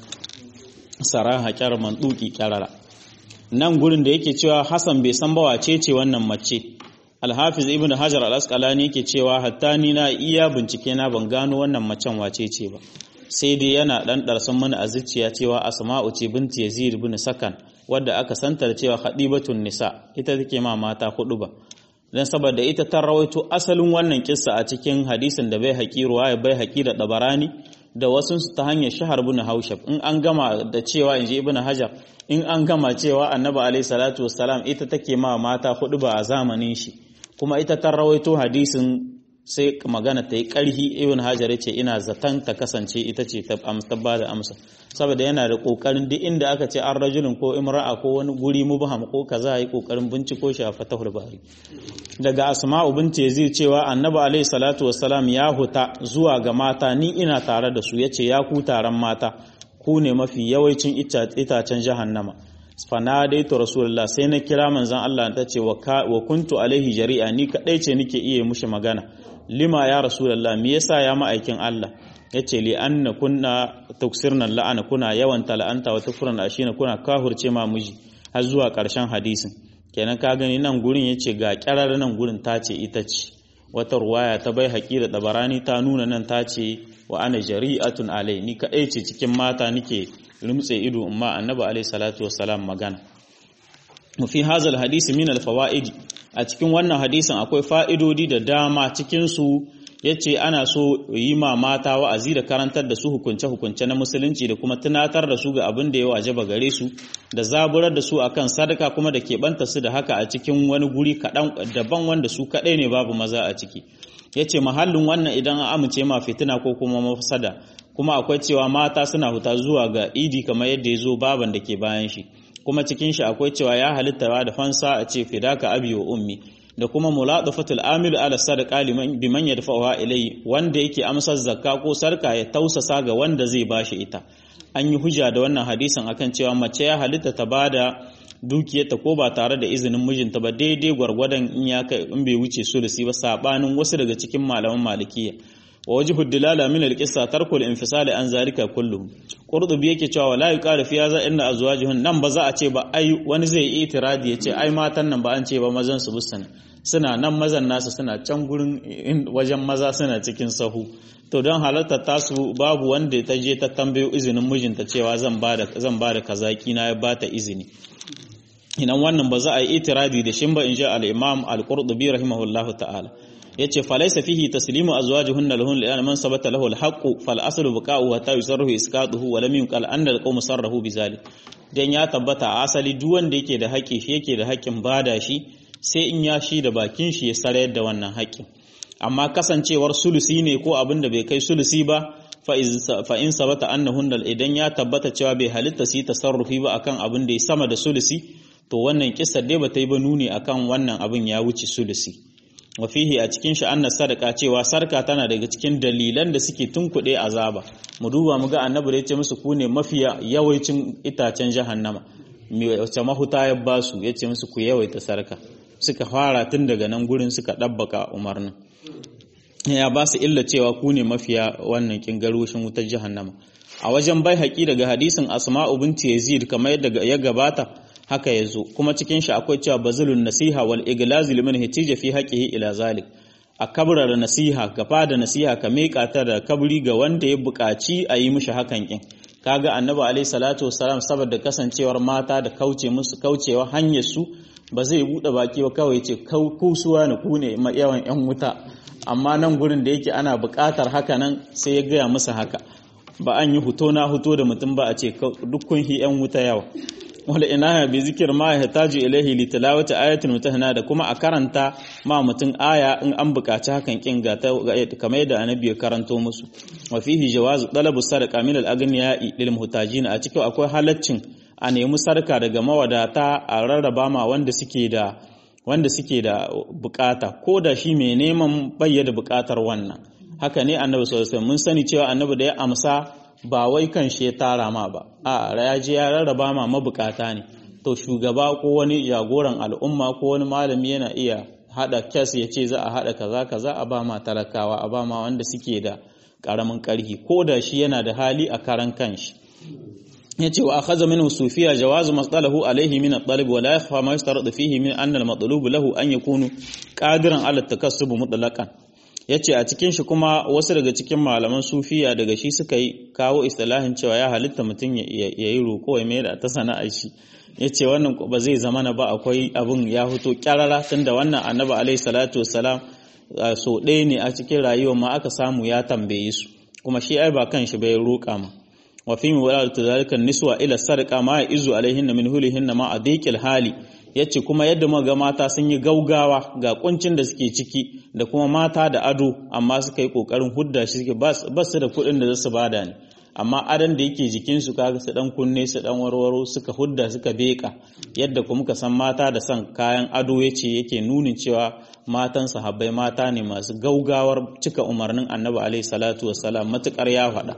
saraha kyar mantuki kyarara nan gurin da yake cewa Hassan bai san ba wace ce wannan mace Alhafiz Ibn Hajar Al-Asqalani yake cewa hatta ni na iya bincike na ban gano wannan macen wace ce ba sai dai yana dan darsan mana a zuciya cewa Asma'u ce binti Yazid ibn Sakan wadda aka santar cewa Khadibatun Nisa ita take ma mata hudu ba dan saboda ita ta rawaito asalin wannan kissa a cikin hadisin da bai haƙi ruwaya bai haƙi da dabarani da wasu ta hanyar shahar bin haushab in an gama da cewa in ji ibn hajar in an gama cewa annabi alaihi salatu wassalam ita take ma mata hudu ba a zamanin shi kuma ita ta rawaito hadisin sai magana ta yi ƙarhi ibn hajar ya ce ina zaton ta kasance ita ce ta ba da amsa saboda yana da ƙoƙarin duk inda aka ce an rajulun ko imra'a ko wani guri mubham ko kaza yi ƙoƙarin binciko shi a fatahul bari daga asma'u binti yazid cewa annabi alaihi salatu wassalam ya huta zuwa ga mata ni ina tare da su yace ya ku taron mata ku ne mafi yawancin itacen jahannama fanadaitu rasulullah sai na kira manzon Allah ta ce wa kuntu alaihi jari'a ni kadai ce nike iya mushi magana lima ya rasulullah me yasa ya ma'aikin Allah yace li anna kunna tuksirna la'ana kuna yawan tala'anta wa tukfurna ashina kuna kahurce ma miji har zuwa karshen hadisin kenan ka gani nan gurin yace ga kyarar nan gurin ta ce ita ce wata ruwaya ta bai haƙi da dabarani ta nuna nan ta ce wa ana jari'atun alai ni kadai ce cikin mata nike rumtse ido amma annabi alaihi salatu wassalam magana fi hazal hadisi min alfawaid a cikin wannan hadisin akwai fa'idodi da dama cikin su yace ana so yi ma mata wa'azi da karantar da su hukunce hukunce na musulunci da kuma tunatar da su ga abin da ya wajaba gare su da zaburar da su akan sadaka kuma da keɓanta su da haka a cikin wani guri kaɗan daban wanda su kaɗai ne babu maza a ciki yace mahallin wannan idan an amince ma fitina ko kuma mafsada kuma akwai cewa mata suna huta zuwa ga idi kamar yadda ya zo baban da ke bayan shi kuma cikin shi akwai cewa ya halitta da fansa a ce fidaka abi wa ummi da kuma muladafatul amilu ala sadaqa liman biman yadfa'uha ilayhi wanda yake amsar zakka ko sarka ya tausasa ga wanda zai bashi ita an yi hujja da wannan hadisin akan cewa mace ya halitta ta bada dukiyarta ko ba tare da izinin mijinta ba daidai gwargwadon in ya kai in bai wuce sulusi ba sabanin wasu daga cikin malaman malikiya wa wajhu dilala min al-qissa tarkul infisali an zalika kulluhu qurdubi yake cewa wala yuqalu fi hadha inna azwajuhun nan ba za a ce ba ai wani zai yi itiradi ya ce ai matan nan ba an ce ba mazan su busana suna nan mazan nasu suna can gurin wajen maza suna cikin sahu to don halartar tasu babu wanda ta je ta tambayo izinin mijinta cewa zan bada zan bada kazaki na ya bata izini idan wannan ba za a yi itiradi da shin ba in ji al-imam al-qurtubi rahimahullahu ta'ala yace falaysa fihi taslimu azwajuhunna lahun li man sabata lahu al-haqqu fal aslu baqa'u wa yusarruhu isqatuhu wa lam yunqal anna al-qawm sarrahu bizalik dan ya tabbata a asali duk wanda yake da haƙi shi yake da haƙin bada shi sai in ya shi da bakin shi ya sarayar da wannan haƙin amma kasancewar sulusi ne ko abin da bai kai sulusi ba fa in sabata annahunna idan ya tabbata cewa bai halitta su yi tasarrufi ba akan abin da ya sama da sulusi to wannan kissar dai bata yi ba nuni akan wannan abin ya wuce sulusi wa fihi a cikin shi annas sadaka cewa sarka tana daga cikin dalilan da suke tunkuɗe azaba mu duba mu ga annabi da yace musu ku ne mafiya yawaicin itacen jahannama wace mahuta ya ba su yace musu ku yawaita sarka suka fara tun daga nan gurin suka ɗabbaka umarnin ya ba su illa cewa ku ne mafiya wannan kingarushin wutar jahannama a wajen bai haƙi daga hadisin asma'u binti yazid kamar yadda ya gabata haka ya zo kuma cikin shi akwai cewa bazulun nasiha wal iglaz liman hitija fi haqqihi ila zalik a kabrar nasiha gaba da nasiha ka meka ta da kabri ga wanda ya buƙaci a yi mishi hakan kin kaga annabi alaihi salatu wassalam saboda kasancewar mata da kauce musu kaucewa hanyar su ba zai bude baki ba kawai ce kusuwa ne ku ne yawan yan wuta amma nan gurin da yake ana buƙatar haka nan sai ya gaya musu haka ba an yi huto na huto da mutum ba a ce duk kun hi yan wuta yawa wala ina bi zikir ma ya taju ilaihi li tilawati ayatin mutahana da kuma a karanta ma mutum aya in an buƙaci hakan kin ga kamar yadda annabi ya karanto musu wa fihi jawazu talabu sadaqa min al aghniya'i lil muhtajin a cikin akwai halaccin a nemi sarka daga mawadata a rarraba ma wanda suke da wanda suke da bukata ko da shi mai neman bayyana bukatar wannan haka ne annabi sallallahu alaihi mun sani cewa annabi da ya amsa ba wai kan shi ya tara ma ba a ya je ya rarraba ma mabukata ne to shugaba ko wani jagoran al'umma ko wani malami yana iya hada kes ya ce za a hada kaza kaza a ba ma talakawa a ba ma wanda suke da karamin karhi ko da shi yana da hali a karan kanshi ya ce wa akhadha minhu sufiya jawazu masdalahu alayhi min at-talib wa la yakhfa ma yustaradu fihi min anna al-matlub lahu an yakunu qadiran ala at-takassub mutlaqan yace a cikin shi kuma wasu daga cikin malaman sufiya daga shi suka yi kawo istilahin cewa ya halitta mutum ya yi roko ya mai da ta sana'ar shi yace wannan ba zai zama na ba akwai abun ya fito kyarara tunda wannan annabi alayhi salatu wassalam so ɗaya ne a cikin rayuwa ma aka samu ya tambaye su kuma shi ai ba kan shi bai roƙa ma wa fi muwalalatu zalika niswa ila sarqa ma izu alaihinna min hulihinna ma adiqil hali yace kuma yadda muka ga mata sun yi gaugawa ga kuncin da suke ciki da kuma mata da ado amma suka yi kokarin hudda shi suke ba su da kuɗin da za su bada ne amma adan da yake jikin su kaga su dan kunne su dan warwaro suka hudda suka beka yadda kuma muka san mata da san kayan ado yace yake nunin cewa matan sahabbai mata ne masu gaugawar cika umarnin annabi alaihi salatu wassalam matukar ya faɗa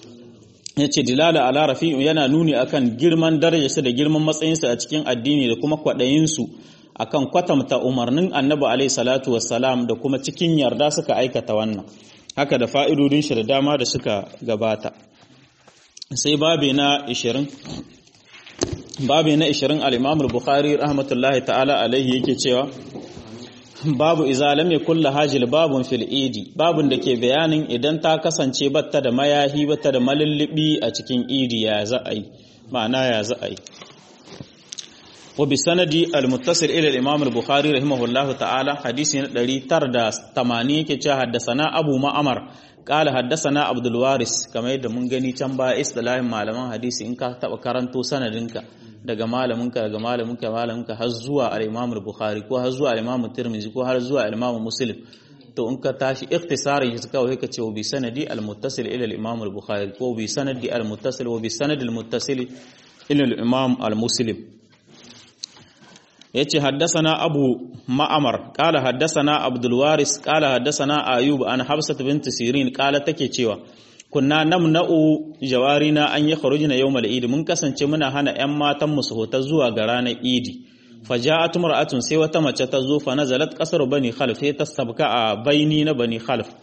ya ce dilala ala rafi'u yana nuni akan girman darajarsa da girman matsayinsa a cikin addini da kuma kwaɗayinsu akan kwatamta umarnin annabi alaihi salatu wassalam da kuma cikin yarda suka aikata wannan haka da fa'idodin shi da dama da suka gabata sai babi na 20 babi na 20 al-imam al-bukhari rahmatullahi ta'ala alaihi yake cewa babu iza lam yakul hajil babun fil idi babun da ke bayanin idan ta kasance batta da mayahi batta da malullubi a cikin idi ya za a yi ma'ana ya za a yi wa bi sanadi al muttasil ila al imam al bukhari rahimahullahu ta'ala hadisi na 980 yake cewa haddasana abu ma'amar qala haddasana abdul waris kamar yadda mun gani can ba istilahin malaman hadisi in ka taba karanto sanadinka daga malaminka daga malaminka malaminka har zuwa al-Imam al-Bukhari ko har zuwa al-Imam Tirmidhi ko har zuwa al-Imam Muslim to in ka tashi ikhtisarin shi kawai ka ce wa bi sanadi al-muttasil ila al-Imam al-Bukhari ko bi sanadi al-muttasil wa bi sanadi al-muttasil ila al-Imam al-Muslim yace haddathana Abu Ma'mar qala haddathana Abdul Waris qala haddathana Ayub an Hafsat bint Sirin qala take cewa kunna namna'u jawarina an yi kharujina yawmal idi mun kasance muna hana ƴan matan mu su hota zuwa ga ranar idi faja'at mar'atun sai wata mace ta zo fa nazalat qasar bani khalf sai ta sabka a baini na bani khalf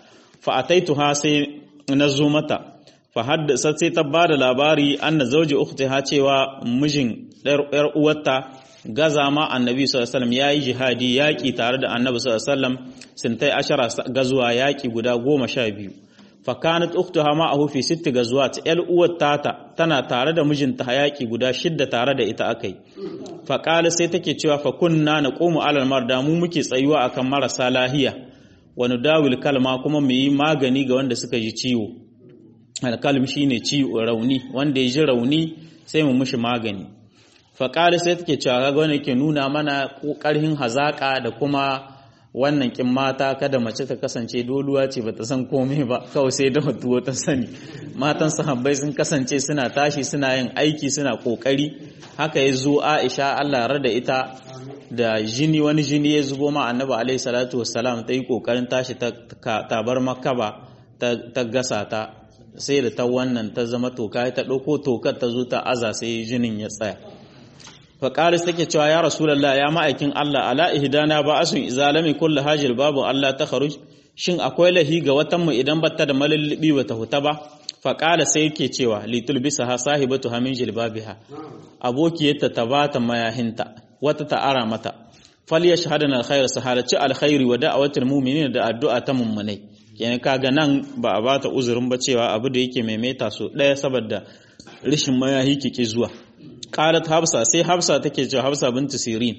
fa ataituha sai na zo mata fa haddasa sai ta bada labari anna zawji ukhtiha cewa mijin yar uwarta gaza ma annabi sallallahu alaihi wasallam yayi jihadi yaki tare da annabi sallallahu alaihi wasallam sintai ashara gazuwa yaki guda goma sha biyu fa kanat ukhtuha ma'ahu fi sitti gazuwat yar uwar tata tana tare da mijinta yaki guda shidda tare da ita akai fa qala sai take cewa fa kunna naqumu alal marda mu muke tsayuwa akan marasa lahiya wa nudawil kalma kuma mu yi magani ga wanda suka ji ciwo alkalm shine ciwo rauni wanda ya ji rauni sai mu mushi magani faƙari sai take cewa kaga wani ke nuna mana ƙarhin hazaƙa da kuma wannan kin mata kada mace ta kasance doluwa ce bata san komai ba kawai sai da tuwo ta sani matan sahabbai sun kasance suna tashi suna yin aiki suna kokari haka ya zo Aisha Allah rada ita da jini wani jini ya zubo ma Annabi alaihi salatu wassalam ta yi kokarin tashi ta tabar makaba ta gasa ta sai da ta wannan ta zama toka ta ɗauko tokar ta zo ta aza sai jinin ya tsaya faƙaris take cewa ya rasulallah ya ma'aikin Allah ala ihdana ba asun izalami kullu hajil babu Allah ta kharuj shin akwai lahi ga watan mu idan batta da malallibi bata huta ba faƙala sai yake cewa litul bisa ha sahibatu hamin jilbabiha abokiyarta ta bata mayahinta wata ta ara mata fal yashhadana alkhair sahalati alkhairi wa da'awatul mu'minin da addu'a ta mummunai kenan kaga nan ba a bata uzurin ba cewa abu da yake maimaita so ɗaya saboda rishin mayahi kike zuwa qalat hafsa sai hafsa take cewa hafsa bintu sirin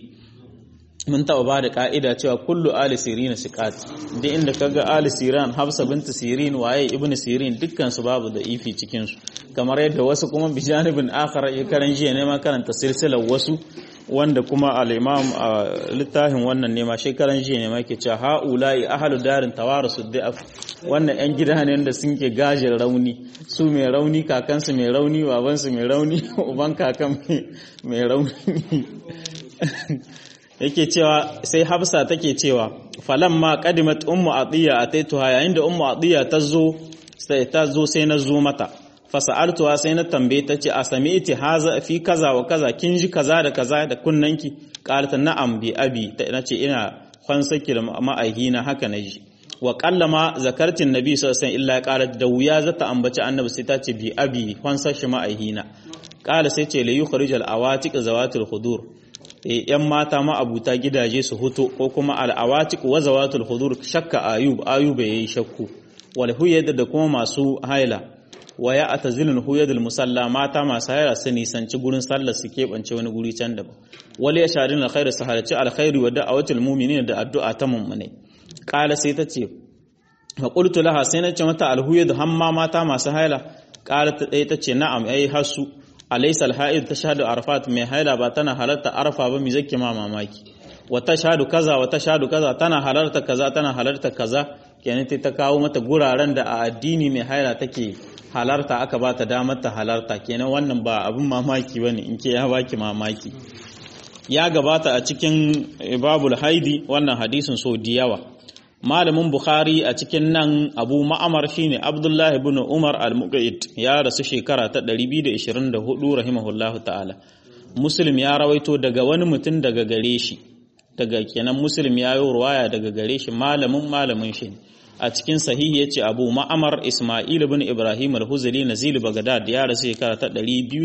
mun taɓa ba da ƙa'ida cewa kullu ali sirin siqat duk inda kaga ali siran hafsa bintu sirin waye ibnu sirin dukkan su babu da ifi cikin su kamar yadda wasu kuma bijanibin akhar ya karan jiya ne ma karanta silsilar wasu wanda kuma al-imam a littafin wannan ne ma shekaran jiya ne ma ke cewa haula'i ahlu darin tawarasu da'af wannan yan gida ne da sun ke gajin rauni su mai rauni kakansu mai rauni babansu mai rauni uban kakan mai rauni yake cewa sai hafsa take cewa falan ma qadimat ummu atiya ataituha yayin da ummu atiya ta zo sai ta zo sai na zo mata fasa'altuwa sai na tambaye ta ce a sami iti haza fi kaza wa kaza kin ji kaza da kaza da kunnanki qalata na'am bi abi na ce ina kwansaki da ma'aihi na haka na ji wa qallama zakartin nabi sallallahu alaihi illa qalat da wuya zata ambaci annabi sai ta ce bi abi kwansashi ma'aihi na qala sai ce la yukhrijal awatiq zawatul khudur yan mata ma abuta gidaje su huto ko kuma al awatiq wa zawatul khudur shakka ayub ayub yayi shakku wal huyad da kuma masu haila wa ya atazilun huyadul musalla mata masu haira su nisanci gurin sallar su keɓance wani guri can daban wali ya sharin alkhairu su halarci alkhairu wa da'awatul mu'minin da addu'a ta mummune qala sai ta ce fa qultu laha sai na ce mata alhuyad hamma mata masu haila qala ta dai ta ce na'am ai hasu alaysa alha'id tashhadu arfat mai haila ba tana halarta arfa ba mi zake ma mamaki wa tashhadu kaza wa tashhadu kaza tana halarta kaza tana halarta kaza kenan ta kawo mata guraren da a addini mai haila take halarta aka ba ta damar ta halarta kenan wannan ba abin mamaki bane in ke ya baki mamaki ya gabata a cikin babul haidi wannan hadisin so da yawa malamin bukhari a cikin nan abu ma'amar shine abdullahi ibn umar al-muqayyid ya rasu shekara ta 224 rahimahullahu ta'ala muslim ya rawaito daga wani mutum daga gare shi daga kenan muslim ya yi ruwaya daga gare shi malamin malamin shi a cikin sahihi yace Abu Ma'amar Isma'il ibn Ibrahim al-Huzali Nazil Baghdad ya rasu shekara ta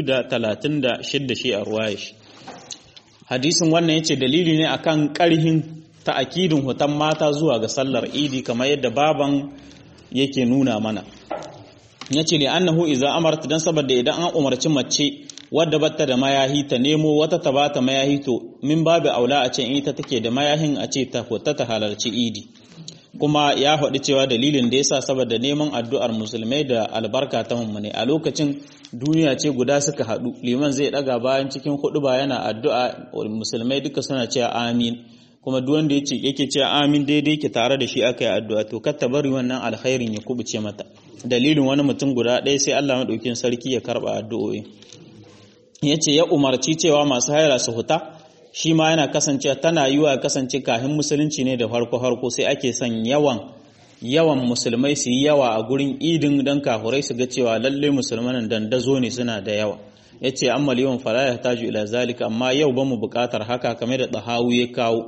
236 shi a ruwaya shi hadisin wannan yace dalili ne akan karhin ta'akidin hutan mata zuwa ga sallar Idi kamar yadda baban yake nuna mana yace li annahu idza amarta dan saboda idan an umarci mace wadda batta da mayahi ta nemo wata ta bata mayahi to min babu aula a ce in ita take da mayahin a ce ta fita ta halarci Idi kuma ya faɗi cewa dalilin da yasa saboda neman addu'ar musulmai da albarka ta mummune a lokacin duniya ce guda suka haɗu liman zai ɗaga bayan cikin hudu ba yana addu'a musulmai duka suna cewa amin kuma duk wanda yace yake cewa amin daidai ke tare da shi aka yi addu'a to kar ta bari wannan alkhairin ya kubuce mata dalilin wani mutum guda ɗaya sai Allah madaukin sarki ya karba addu'o'i yace ya umarci cewa masu haira su huta shi ma yana kasancewa tana yi wa kasance kahin musulunci ne da farko-farko sai ake son yawan yawan musulmai su yi yawa a gurin idin don kafurai su ga cewa lalle musulmanin dandazo ne suna da yawa ya ce amma yawan fara ya taju ila zalika amma yau ba mu bukatar haka kamar da ɗahawu ya kawo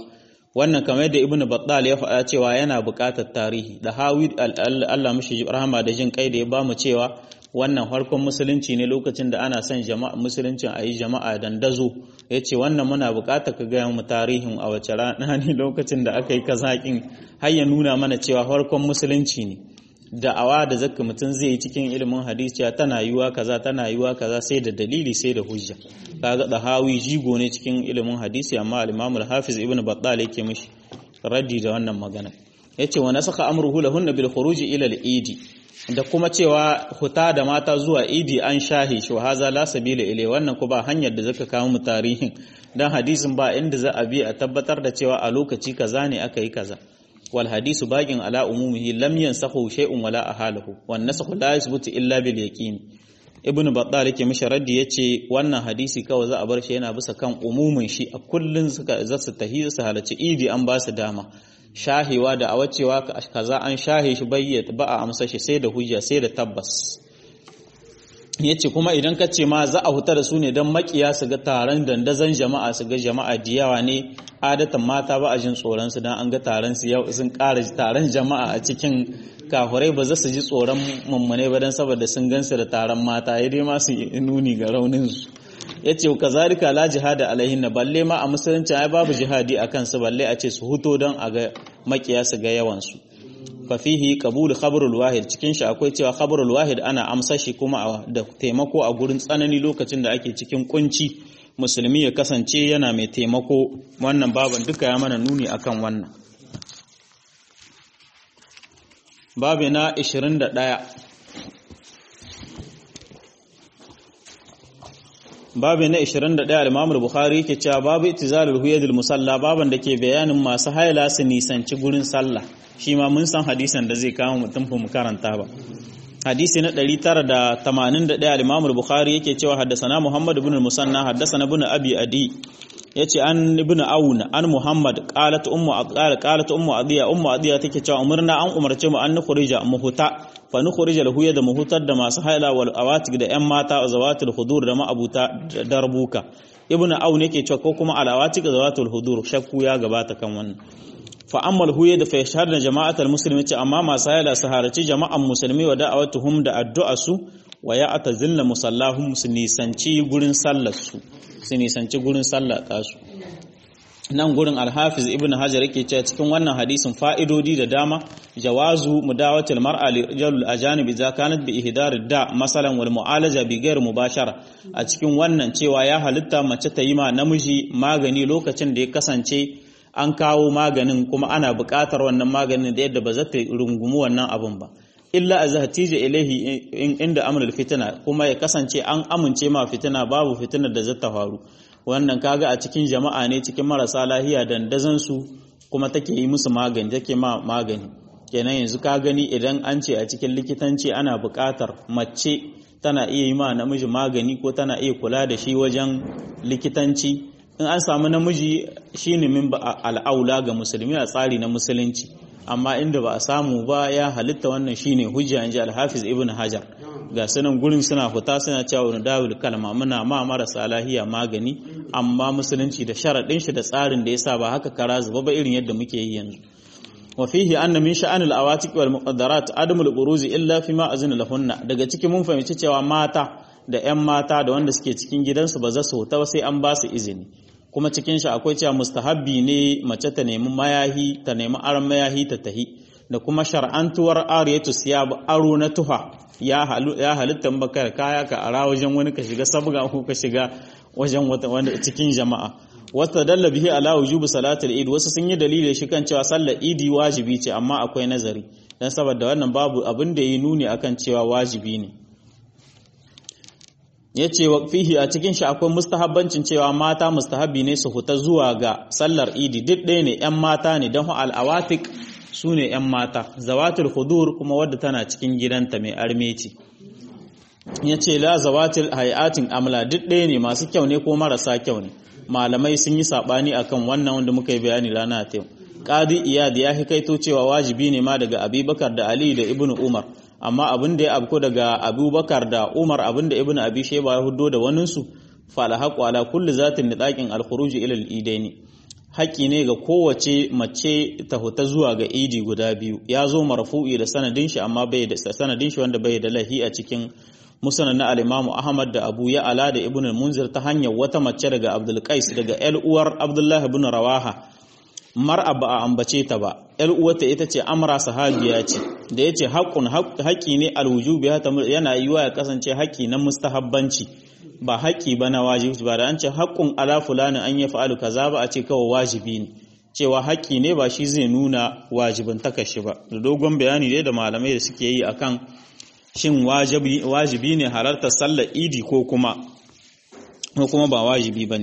wannan kamar yadda ibnu battal ya faɗa cewa yana buƙatar tarihi da hawi Allah mishi rahama da jin kai da ya bamu cewa wannan farkon musulunci ne lokacin da ana son jama'a musuluncin a yi jama'a dandazo ya ce wannan muna buƙatar ka gaya mu tarihin a wace rana ne lokacin da aka yi kazaƙin har ya nuna mana cewa farkon musulunci ne da'awa da zaka mutum zai yi cikin ilimin hadisi tana yiwa kaza tana yiwa kaza sai da dalili sai da hujja kaga da hawi jigo ne cikin ilimin hadisi amma al-Imam al-Hafiz Ibn Battal yake mishi raddi da wannan magana yace wa nasaka amruhu lahunna bil khuruj ila al-eid da kuma cewa huta da mata zuwa idi an shahi shi wa haza la sabila ilai wannan ku ba hanyar da zaka kawo mu tarihin dan hadisin ba inda za a bi a tabbatar da cewa a lokaci kaza ne aka yi kaza wal hadisu baqin ala umumihi lam yansakhu shay'un wala ahalahu wan nasakhu la yathbutu illa bil yaqin ibn battal yake mishi raddi yace wannan hadisi kawai za a bar shi yana bisa kan umumin shi a kullun suka za su tahi su halarci idi an ba su dama shahewa da awacewa kaza an shahe shi bayyata ba a amsa shi sai da hujja sai da tabbas yace kuma idan ka ce ma za a huta da su ne don makiya su ga taron dandazon jama'a su ga jama'a diyawa ne adatan mata ba a jin tsoron su dan an ga taron su yau sun ƙara taron jama'a a cikin kafurai ba za su ji tsoron mummune ba dan saboda sun gansu da taron mata ya dai ma su nuni ga raunin su yace kazalika la jihada alaihin balle ma a musulunci ai babu jihadi akan su balle a ce su huto don a ga makiya su ga yawan su fafihi qabul khabarul wahid cikin shi akwai cewa khabarul wahid ana amsa shi kuma da taimako a gurin tsanani lokacin da ake cikin kunci musulmi ya kasance yana mai taimako wannan baban duka ya mana nuni akan wannan babu na 21 babu na 21 al-Imam al-Bukhari yake cewa babu itizalul huyadul musalla baban da ke bayanin masu haila su nisanci gurin sallah shi ma mun san hadisan da zai kama mutum mu karanta ba hadisi na 981 al-Imam al-Bukhari yake cewa haddathana Muhammad ibn al-Musanna haddathana ibn Abi Adi yace an ibn Aun an Muhammad qalat ummu qalat ummu Adiya ummu Adiya take cewa umurna an umarce mu an nukhrija muhuta fa nukhrija lahu da muhutar da masu haila wal awatik da yan mata zawatul hudur da ma'abuta darbuka ibn Aun yake cewa ko kuma al awatik zawatul hudur shakku ya gabata kan wannan fa'ammal huye da fashar da jama'atar musulmi ce amma masu haila su haraci jama'an musulmi wa da'awatuhum da addu'a su wa ya ata zilla musallahum su nisanci gurin sallar su su nisanci gurin sallar tasu nan gurin alhafiz ibn hajar yake cewa cikin wannan hadisin fa'idodi da dama jawazu mudawatil mar'a li rijalul ajanib idza kanat bi ihdar da masalan wal mu'alaja bi ghair mubashara a cikin wannan cewa ya halitta mace ta yi ma namiji magani lokacin da ya kasance an kawo maganin kuma ana buƙatar wannan maganin da yadda ba za ta rungumi wannan abin ba illa a zahatija ilahi inda amrul fitina kuma ya kasance an amince ma fitina babu fitinar da zata faru wannan kaga a cikin jama'a ne cikin marasa lahiya dandazon su kuma take yi musu magani take ma magani kenan yanzu ka gani idan an ce a cikin likitanci ana buƙatar mace tana iya yi ma namiji magani ko tana iya kula da shi wajen likitanci in an samu namiji shine min al'aula ga musulmi a tsari na musulunci amma inda ba a samu ba ya halitta wannan shine hujja inji al-hafiz ibn hajar ga sunan gurin suna fita suna cewa wani dawul kalma muna ma marasa lahiya magani amma musulunci da sharaɗin shi da tsarin da yasa ba haka kara zuba ba irin yadda muke yi yanzu wa fihi anna min sha'an al-awatiq wal muqaddarat adamul buruzi illa fi ma azina lahunna daga cikin mun fahimci cewa mata da 'yan mata da wanda suke cikin gidansu ba za su huta ba sai an ba su izini kuma cikin shi akwai cewa mustahabbi ne mace ta nemi mayahi ta nemi aron mayahi ta tahi da kuma shar'antuwar ariyatu siyab aro na tuha ya ya halitta bakar kaya ka ara wajen wani ka shiga sabga ko ka shiga wajen wanda cikin jama'a wata dalla bihi ala wujubi salatul eid wasu sun yi dalili shi kan cewa sallar idi wajibi ce amma akwai nazari dan saboda wannan babu abin da yi nuni akan cewa wajibi ne ya ce wa fihi a cikin shi akwai mustahabbancin cewa mata mustahabbi ne su huta zuwa ga sallar idi duk ɗaya ne ‘yan mata ne don al'awatik su ne ‘yan mata zawatul hudur kuma wadda tana cikin gidanta mai armeci ya ce la zawatul hayatin amla duk ɗaya ne masu kyau ne ko marasa kyau ne malamai sun yi saɓani akan wannan wanda muka yi bayani rana ta yau ƙadi iyad ya hikaito cewa wajibi ne ma daga abubakar da ali da ibnu umar amma abin da ya abko daga abubakar da umar abin da ibn abi sheba ya hudo da waninsu fala haƙo ala kulli zatin da ɗakin alkhuruji ilal idaini haƙƙi ne ga kowace mace ta huta zuwa ga idi guda biyu ya zo marfu'i da sanadin shi amma bai da sanadin shi wanda bai da lahi a cikin musnad na al-Imam Ahmad da Abu Ya'la da Ibn al-Munzir ta hanyar wata mace daga Abdul Qais daga ƴar uwar Abdullah ibn Rawaha mar'a ba a ambace ta ba ƴar uwarta ita ce Amra sahabiya ce da yace haqqun haƙƙi ne al-wujubi yana yiwa ya kasance haƙƙi na mustahabbanci ba haƙƙi ba na wajibi ba da an ce haƙƙun ala fulani an ya fa'alu kaza ba a ce kawai wajibi ne cewa haƙƙi ne ba shi zai nuna wajibin takashi ba da dogon bayani dai da malamai da suke yi akan shin wajibi ne halartar sallar idi ko kuma ko kuma ba wajibi ba ne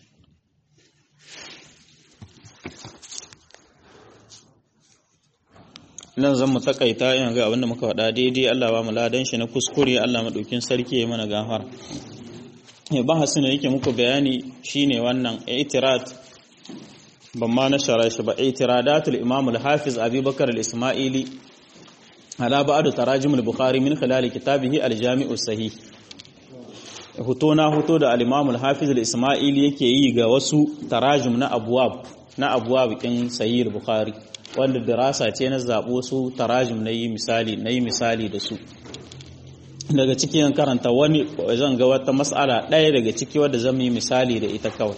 nan zan mu takaita ina ga abinda muka faɗa daidai Allah ba mu ladan shi na kuskure Allah maɗaukin sarki ya mana gafara bahasin da yake muku bayani shine wannan i'tirat ban ma na shara shi ba i'tiradatul imam al-hafiz abubakar al-isma'ili ala ba'd tarajim al-bukhari min khilal kitabihi al-jami' sahih hoto na hoto da al-imam al-hafiz al-isma'ili yake yi ga wasu tarajim na abwab na abwab kin sahih al-bukhari wanda dirasa ce na zabo su tarajim na yi misali na yi misali da su daga cikin karanta wani zan ga wata mas'ala ɗaya daga ciki wadda zan yi misali da ita kawai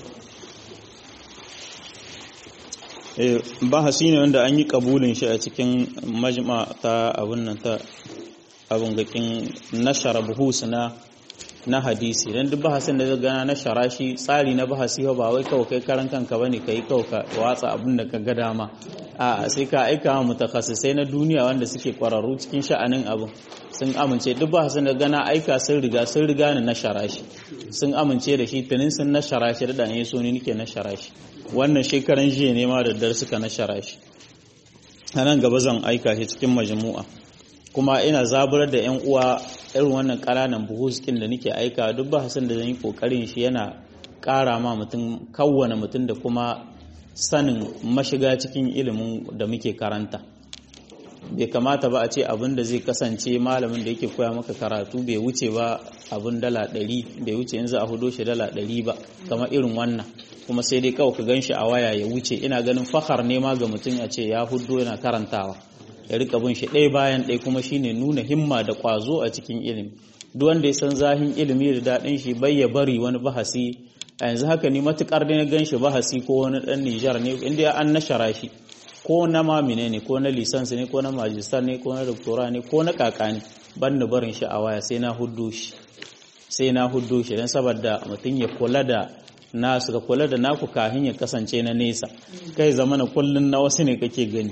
bahasi ne wanda an yi kabulin shi a cikin majma ta abun nan ta abun gakin nashara buhus na na hadisi dan duk bahasin da gana na shara shi tsari na bahasi ba wai kawai kai karan kanka bane kai kawai ka watsa abin da ka ga dama a sai ka aika wa mutakhassisai na duniya wanda suke kwararru cikin sha'anin abin sun amince duk bahasin da gana aika sun riga sun riga ni na shara shi sun amince da shi tunin sun na shara shi da dan so ne nake na shara shi wannan shekaran jiya ne ma da dar suka na shara shi a nan gaba zan aika shi cikin majmu'a kuma ina zaburar da yan uwa irin wannan ƙananan buhuskin da nake aika duk ba hasan da zan yi kokarin shi yana ƙara ma mutum kawwana mutum da kuma sanin mashiga cikin ilimin da muke karanta bai kamata ba a ce abin da zai kasance malamin da yake koya maka karatu bai wuce ba abin dala ɗari bai wuce in za a hudo shi dala ɗari ba kamar irin wannan kuma sai dai kawai ka gan shi a waya ya wuce ina ganin fahar ne ma ga mutum a ce ya hudo yana karantawa ya rika bin shi ɗaya bayan ɗaya kuma shine nuna himma da ƙwazo a cikin ilimi duk wanda ya san zahin ilimi da daɗin shi bai ya bari wani bahasi a yanzu haka ni matukar da na gan shi bahasi ko wani ɗan Nijar ne inda an nashara shi ko na mamine ne ko na lisans ne ko na majistar ne ko na doktora ne ko na kaka ne ban da barin shi a waya sai na huddo shi sai na huddo shi don saboda mutum ya kula da nasu ka kula da naku kahin ya kasance na nesa kai zamana kullun na wasu ne kake gani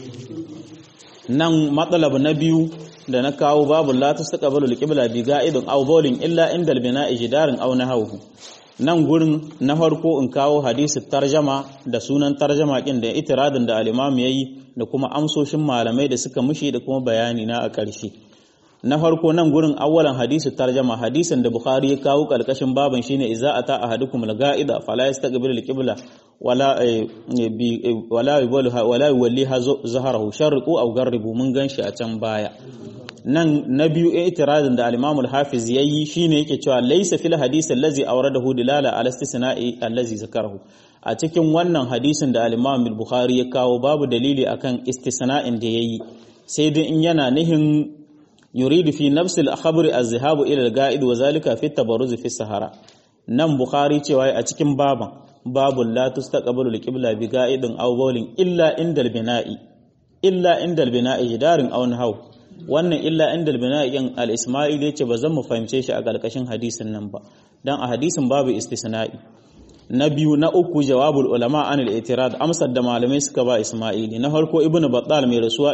nan matsalab na biyu da na kawo babu la tastaqbalu al-qibla bi ga'idun aw bawlin illa inda al-bina'i jidarin aw nahawhu nan gurin na farko in kawo hadisi tarjama da sunan tarjama kin da itiradin da al-imam yayi da kuma amsoshin malamai da suka mushi da kuma bayani na a ƙarshe na farko nan gurin awwalan hadisi tarjama hadisin da bukhari ya kawo kalkashin baban shine idza ata ahadukum al-ga'ida fala yastaqbilu al-qibla wala wala wala yuwalliha zaharahu sharqu aw garribu mun ganshi a can baya nan na biyu itiradin da al-Imam al-Hafiz yayi shine yake cewa laysa fil hadith allazi awradahu dilala ala istisna'i allazi zakarahu a cikin wannan hadisin da al-Imam al-Bukhari ya kawo babu dalili akan istisna'in da yayi sai dai in yana nihin yuridu fi nafsi al-khabr az-zihabu ila al-ga'id wa zalika fi tabarruz fi sahara nan Bukhari cewa a cikin baban babu la tustaqbalu al-qibla bi ga'idin aw bawlin illa inda al-bina'i illa inda al-bina'i jidarin aw nahaw wannan illa inda al-bina'in al-isma'il yace ba zan mu fahimce shi a karkashin hadisin nan ba dan a hadisin babu istisna'i na biyu na uku jawabul ulama an al-i'tirad amsar da malamai suka ba isma'ili na farko ibnu battal mai rasuwa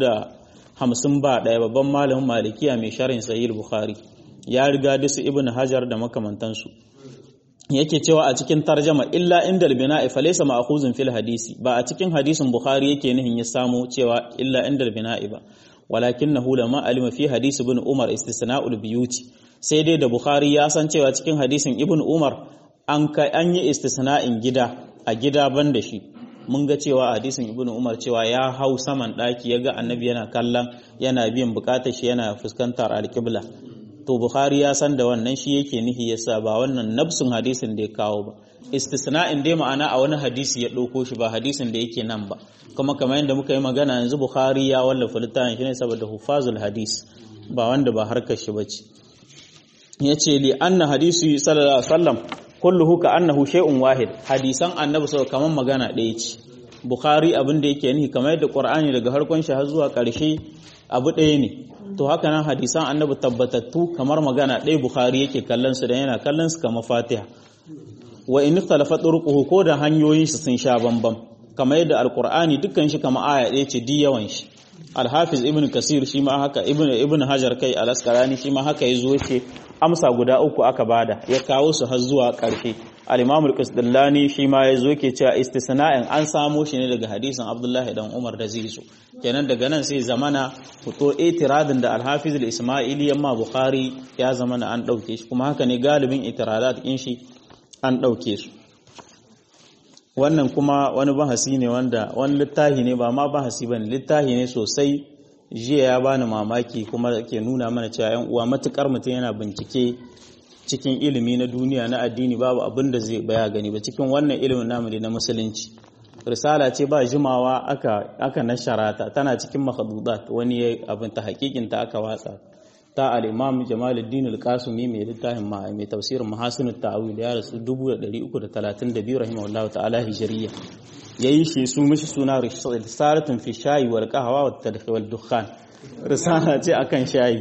450 ba daya babban malamin malikiya mai sharhin sahih bukhari ya riga da su ibnu hajar da makamantansu yake cewa a cikin tarjama illa inda al-bina'i falaysa ma'khuzun fil hadisi ba a cikin hadisin bukhari yake nihin ya samu cewa illa inda al-bina'i ba walakinahu lama alima fi hadisi ibn umar istisna'ul biyuti sai dai da bukhari ya san cewa cikin hadisin ibn umar an kai an yi istisna'in gida a gida ban da shi mun ga cewa hadisin ibn umar cewa ya hau saman daki ya ga annabi yana kallon yana biyan bukatar shi yana fuskantar alqibla to bukhari ya san da wannan shi yake nihi yasa ba wannan nafsun hadisin da ya kawo ba istisna'in dai ma'ana a wani hadisi ya ɗauko shi ba hadisin da yake nan ba kuma kamar yadda muka yi magana yanzu bukhari ya wallafa littafin shi ne saboda hufazul hadis ba wanda ba harkar shi bace yace li anna hadisi sallallahu alaihi wasallam kulluhu ka annahu shay'un wahid hadisan annabi sallallahu kamar magana ɗaya ce bukhari abin da yake nihi kamar yadda qur'ani daga harkon shi har zuwa ƙarshe abu ɗaya ne to haka nan hadisan annabi tabbatattu kamar magana ɗaya bukhari yake kallon su da yana kallon su kamar fatiha wa in ikhtalafa turquhu ko da hanyoyin shi sun sha bambam kamar yadda alqur'ani dukkan shi kamar aya ɗaya ce di yawan shi alhafiz ibn kasir shi ma haka ibn ibn hajar kai al-asqalani shi ma haka yazo ce amsa guda uku aka bada ya kawo su har zuwa ƙarshe al-imam al-qasdallani shi ma yazo ke cewa istisna'in an samo shi ne daga hadisin abdullahi dan umar da zai zo kenan daga nan sai zamana fito itiradin da al-hafiz al-isma'ili yamma bukhari ya zamana an dauke shi kuma haka ne galibin itiradat din shi an dauke su wannan kuma wani bahasi ne wanda wani littahi ne ba ma bahasi bane littahi ne sosai jiya ya bani mamaki kuma ke nuna mana cewa yan uwa matukar mutum yana bincike cikin ilimi na duniya na addini babu abin da zai baya gani ba cikin wannan ilimin namu na musulunci risala ce ba jimawa aka aka nasharata tana cikin makhdudat wani abin ta hakikin ta aka watsa ta al-imam Jamaluddin al-Qasimi mai littafin mai tafsirin Mahasinut Ta'wil ya rasu 1332 rahimahullahu ta'ala hijriya yayi shi su mishi suna risalatun fi shayi wal qahwa wat tadkhil wal dukhan risala ce akan shayi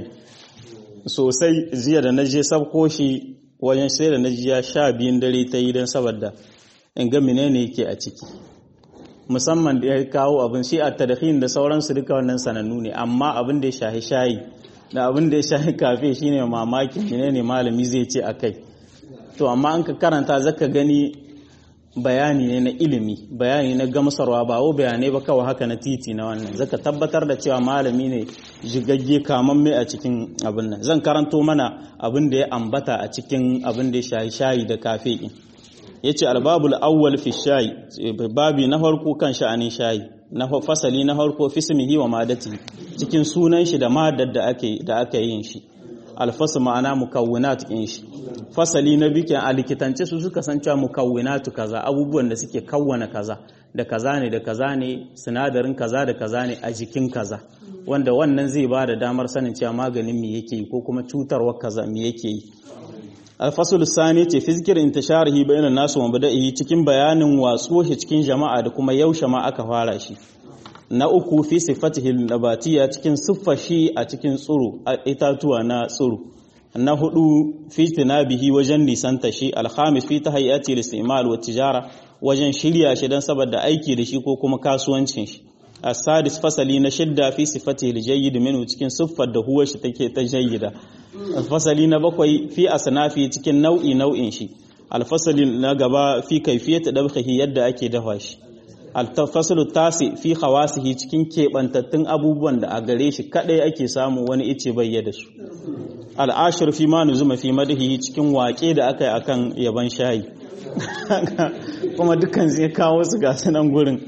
sosai jiya da naje sabko shi wajen sai da naji ya sha biyun dare ta yi don saboda in ga menene yake a ciki musamman da ya kawo abin shi a tadkhin da sauransu duka wannan sanannu ne amma abin da ya shahi shayi da abin da ya shahi kafe shine mamakin menene malami zai ce akai to amma an ka karanta zaka gani bayani ne na ilimi bayani na gamsarwa ba wo bayanai ba kawai haka na titi na wannan zaka tabbatar da cewa malami ne jigagge kamamme a cikin abin nan zan karanto mana abin da ya ambata a cikin abin da ya shayi shayi da kafe din yace albabul awwal fi shayi babi na farko kan sha'anin shayi na fasali na farko fismihi wa madati cikin sunan shi da madar da ake da aka yin shi alfasu ma'ana mukawwinat din shi fasali na bikin a likitance su suka san cewa mukawwinatu kaza abubuwan da suke kawwana kaza da kaza ne da kaza ne sinadarin kaza da kaza ne a jikin kaza wanda wannan zai ba da damar sanin cewa maganin me yake yi ko kuma cutarwa kaza me yake yi alfasul sani ce fi zikirin intisharihi bayanan nasu wa bada'ihi cikin bayanin watsuwa shi cikin jama'a da kuma yaushe ma aka fara shi na uku fi sifatihi nabatiya cikin siffar shi a cikin tsuru itatuwa na tsuru na hudu fi tinabihi wajen nisanta shi alhamis fi tahayyati listimal wa tijara wajen shirya shi dan saboda aiki da shi ko kuma kasuwancin shi as-sadis fasali na shidda fi sifatihi aljayyid minhu cikin siffar da huwa shi take ta jayyida fasali na bakwai fi asnafi cikin nau'i nau'in shi alfasali na gaba fi kaifiyat dabkhihi yadda ake dafa shi alfasalu tasi fi khawasihi cikin keɓantattun abubuwan da a gare shi kadai ake samu wani ice bayyada su al'ashir fi ma nuzuma fi madahi cikin waƙe da aka yi akan yaban shayi kuma dukkan zai kawo su ga sanan gurin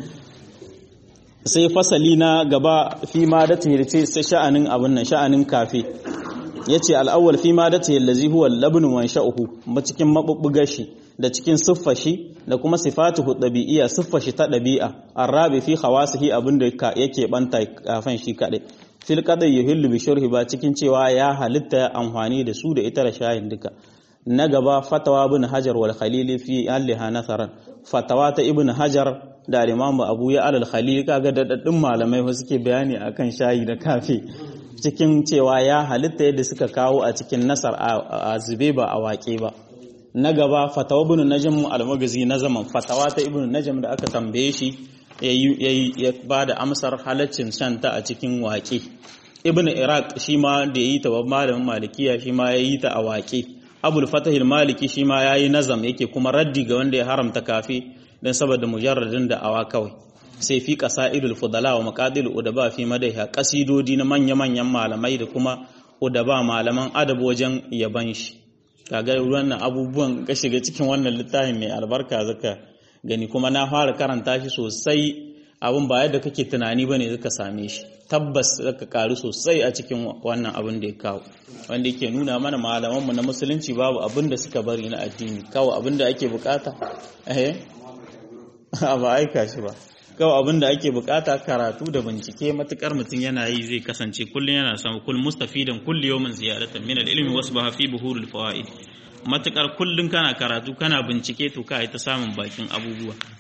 sai fasali na gaba fi ma da tahirce sai sha'anin abin nan sha'anin kafe yace al'awwal fi ma da tahillazi huwa labn wa sha'uhu ba cikin mabubbugar shi da cikin siffar shi da kuma sifatuhu dabi'iyya siffar shi ta dabi'a arabi fi khawasihi abinda yake banta kafan shi kadai fil qadai yuhillu bi shurhi ba cikin cewa ya halitta amfani da su da ita da shayin duka na gaba fatawa ibn hajar wal khalili fi alliha nasaran fatawa ta ibn hajar da al-imam abu ya al khalili kaga da daddun malamai fa suke bayani akan shayi da kafe cikin cewa ya halitta yadda suka kawo a cikin nasar a zube ba a waƙe ba na gaba fatawa ibn najm al-magazi na zaman fatawa ta ibn najm da aka tambaye shi ya ba da amsar halaccin shanta a cikin waƙe ibn iraq shi ma da yi ta malamin malikiya shi ma ya yi ta a waƙe abul fatahil maliki shi ma ya yi nazam yake kuma raddi ga wanda ya haramta kafe don saboda mujarradin da awa kawai sai fi qasaidul fudala wa maqadil udaba fi madaiha kasidodi na manya-manyan malamai da kuma udaba malaman adab wajen yaban shi kaga wannan abubuwan ka shiga cikin wannan littafin mai albarka zaka gani kuma na fara karanta shi sosai abin ba yadda kake tunani bane zaka same shi tabbas zaka karu sosai a cikin wannan abin da ya kawo wanda yake nuna mana malaman mu na musulunci babu abin da suka bari na addini kawai abin da ake bukata eh ba aika shi ba kawai abin da ake bukata karatu da bincike matukar mutum yana yi zai kasance kullum yana samu kul mustafidan kulli yawmin ziyaratan min al-ilmi wasbaha fi buhuril fawaid matukar kullum kana karatu kana bincike to kai ta samun bakin abubuwa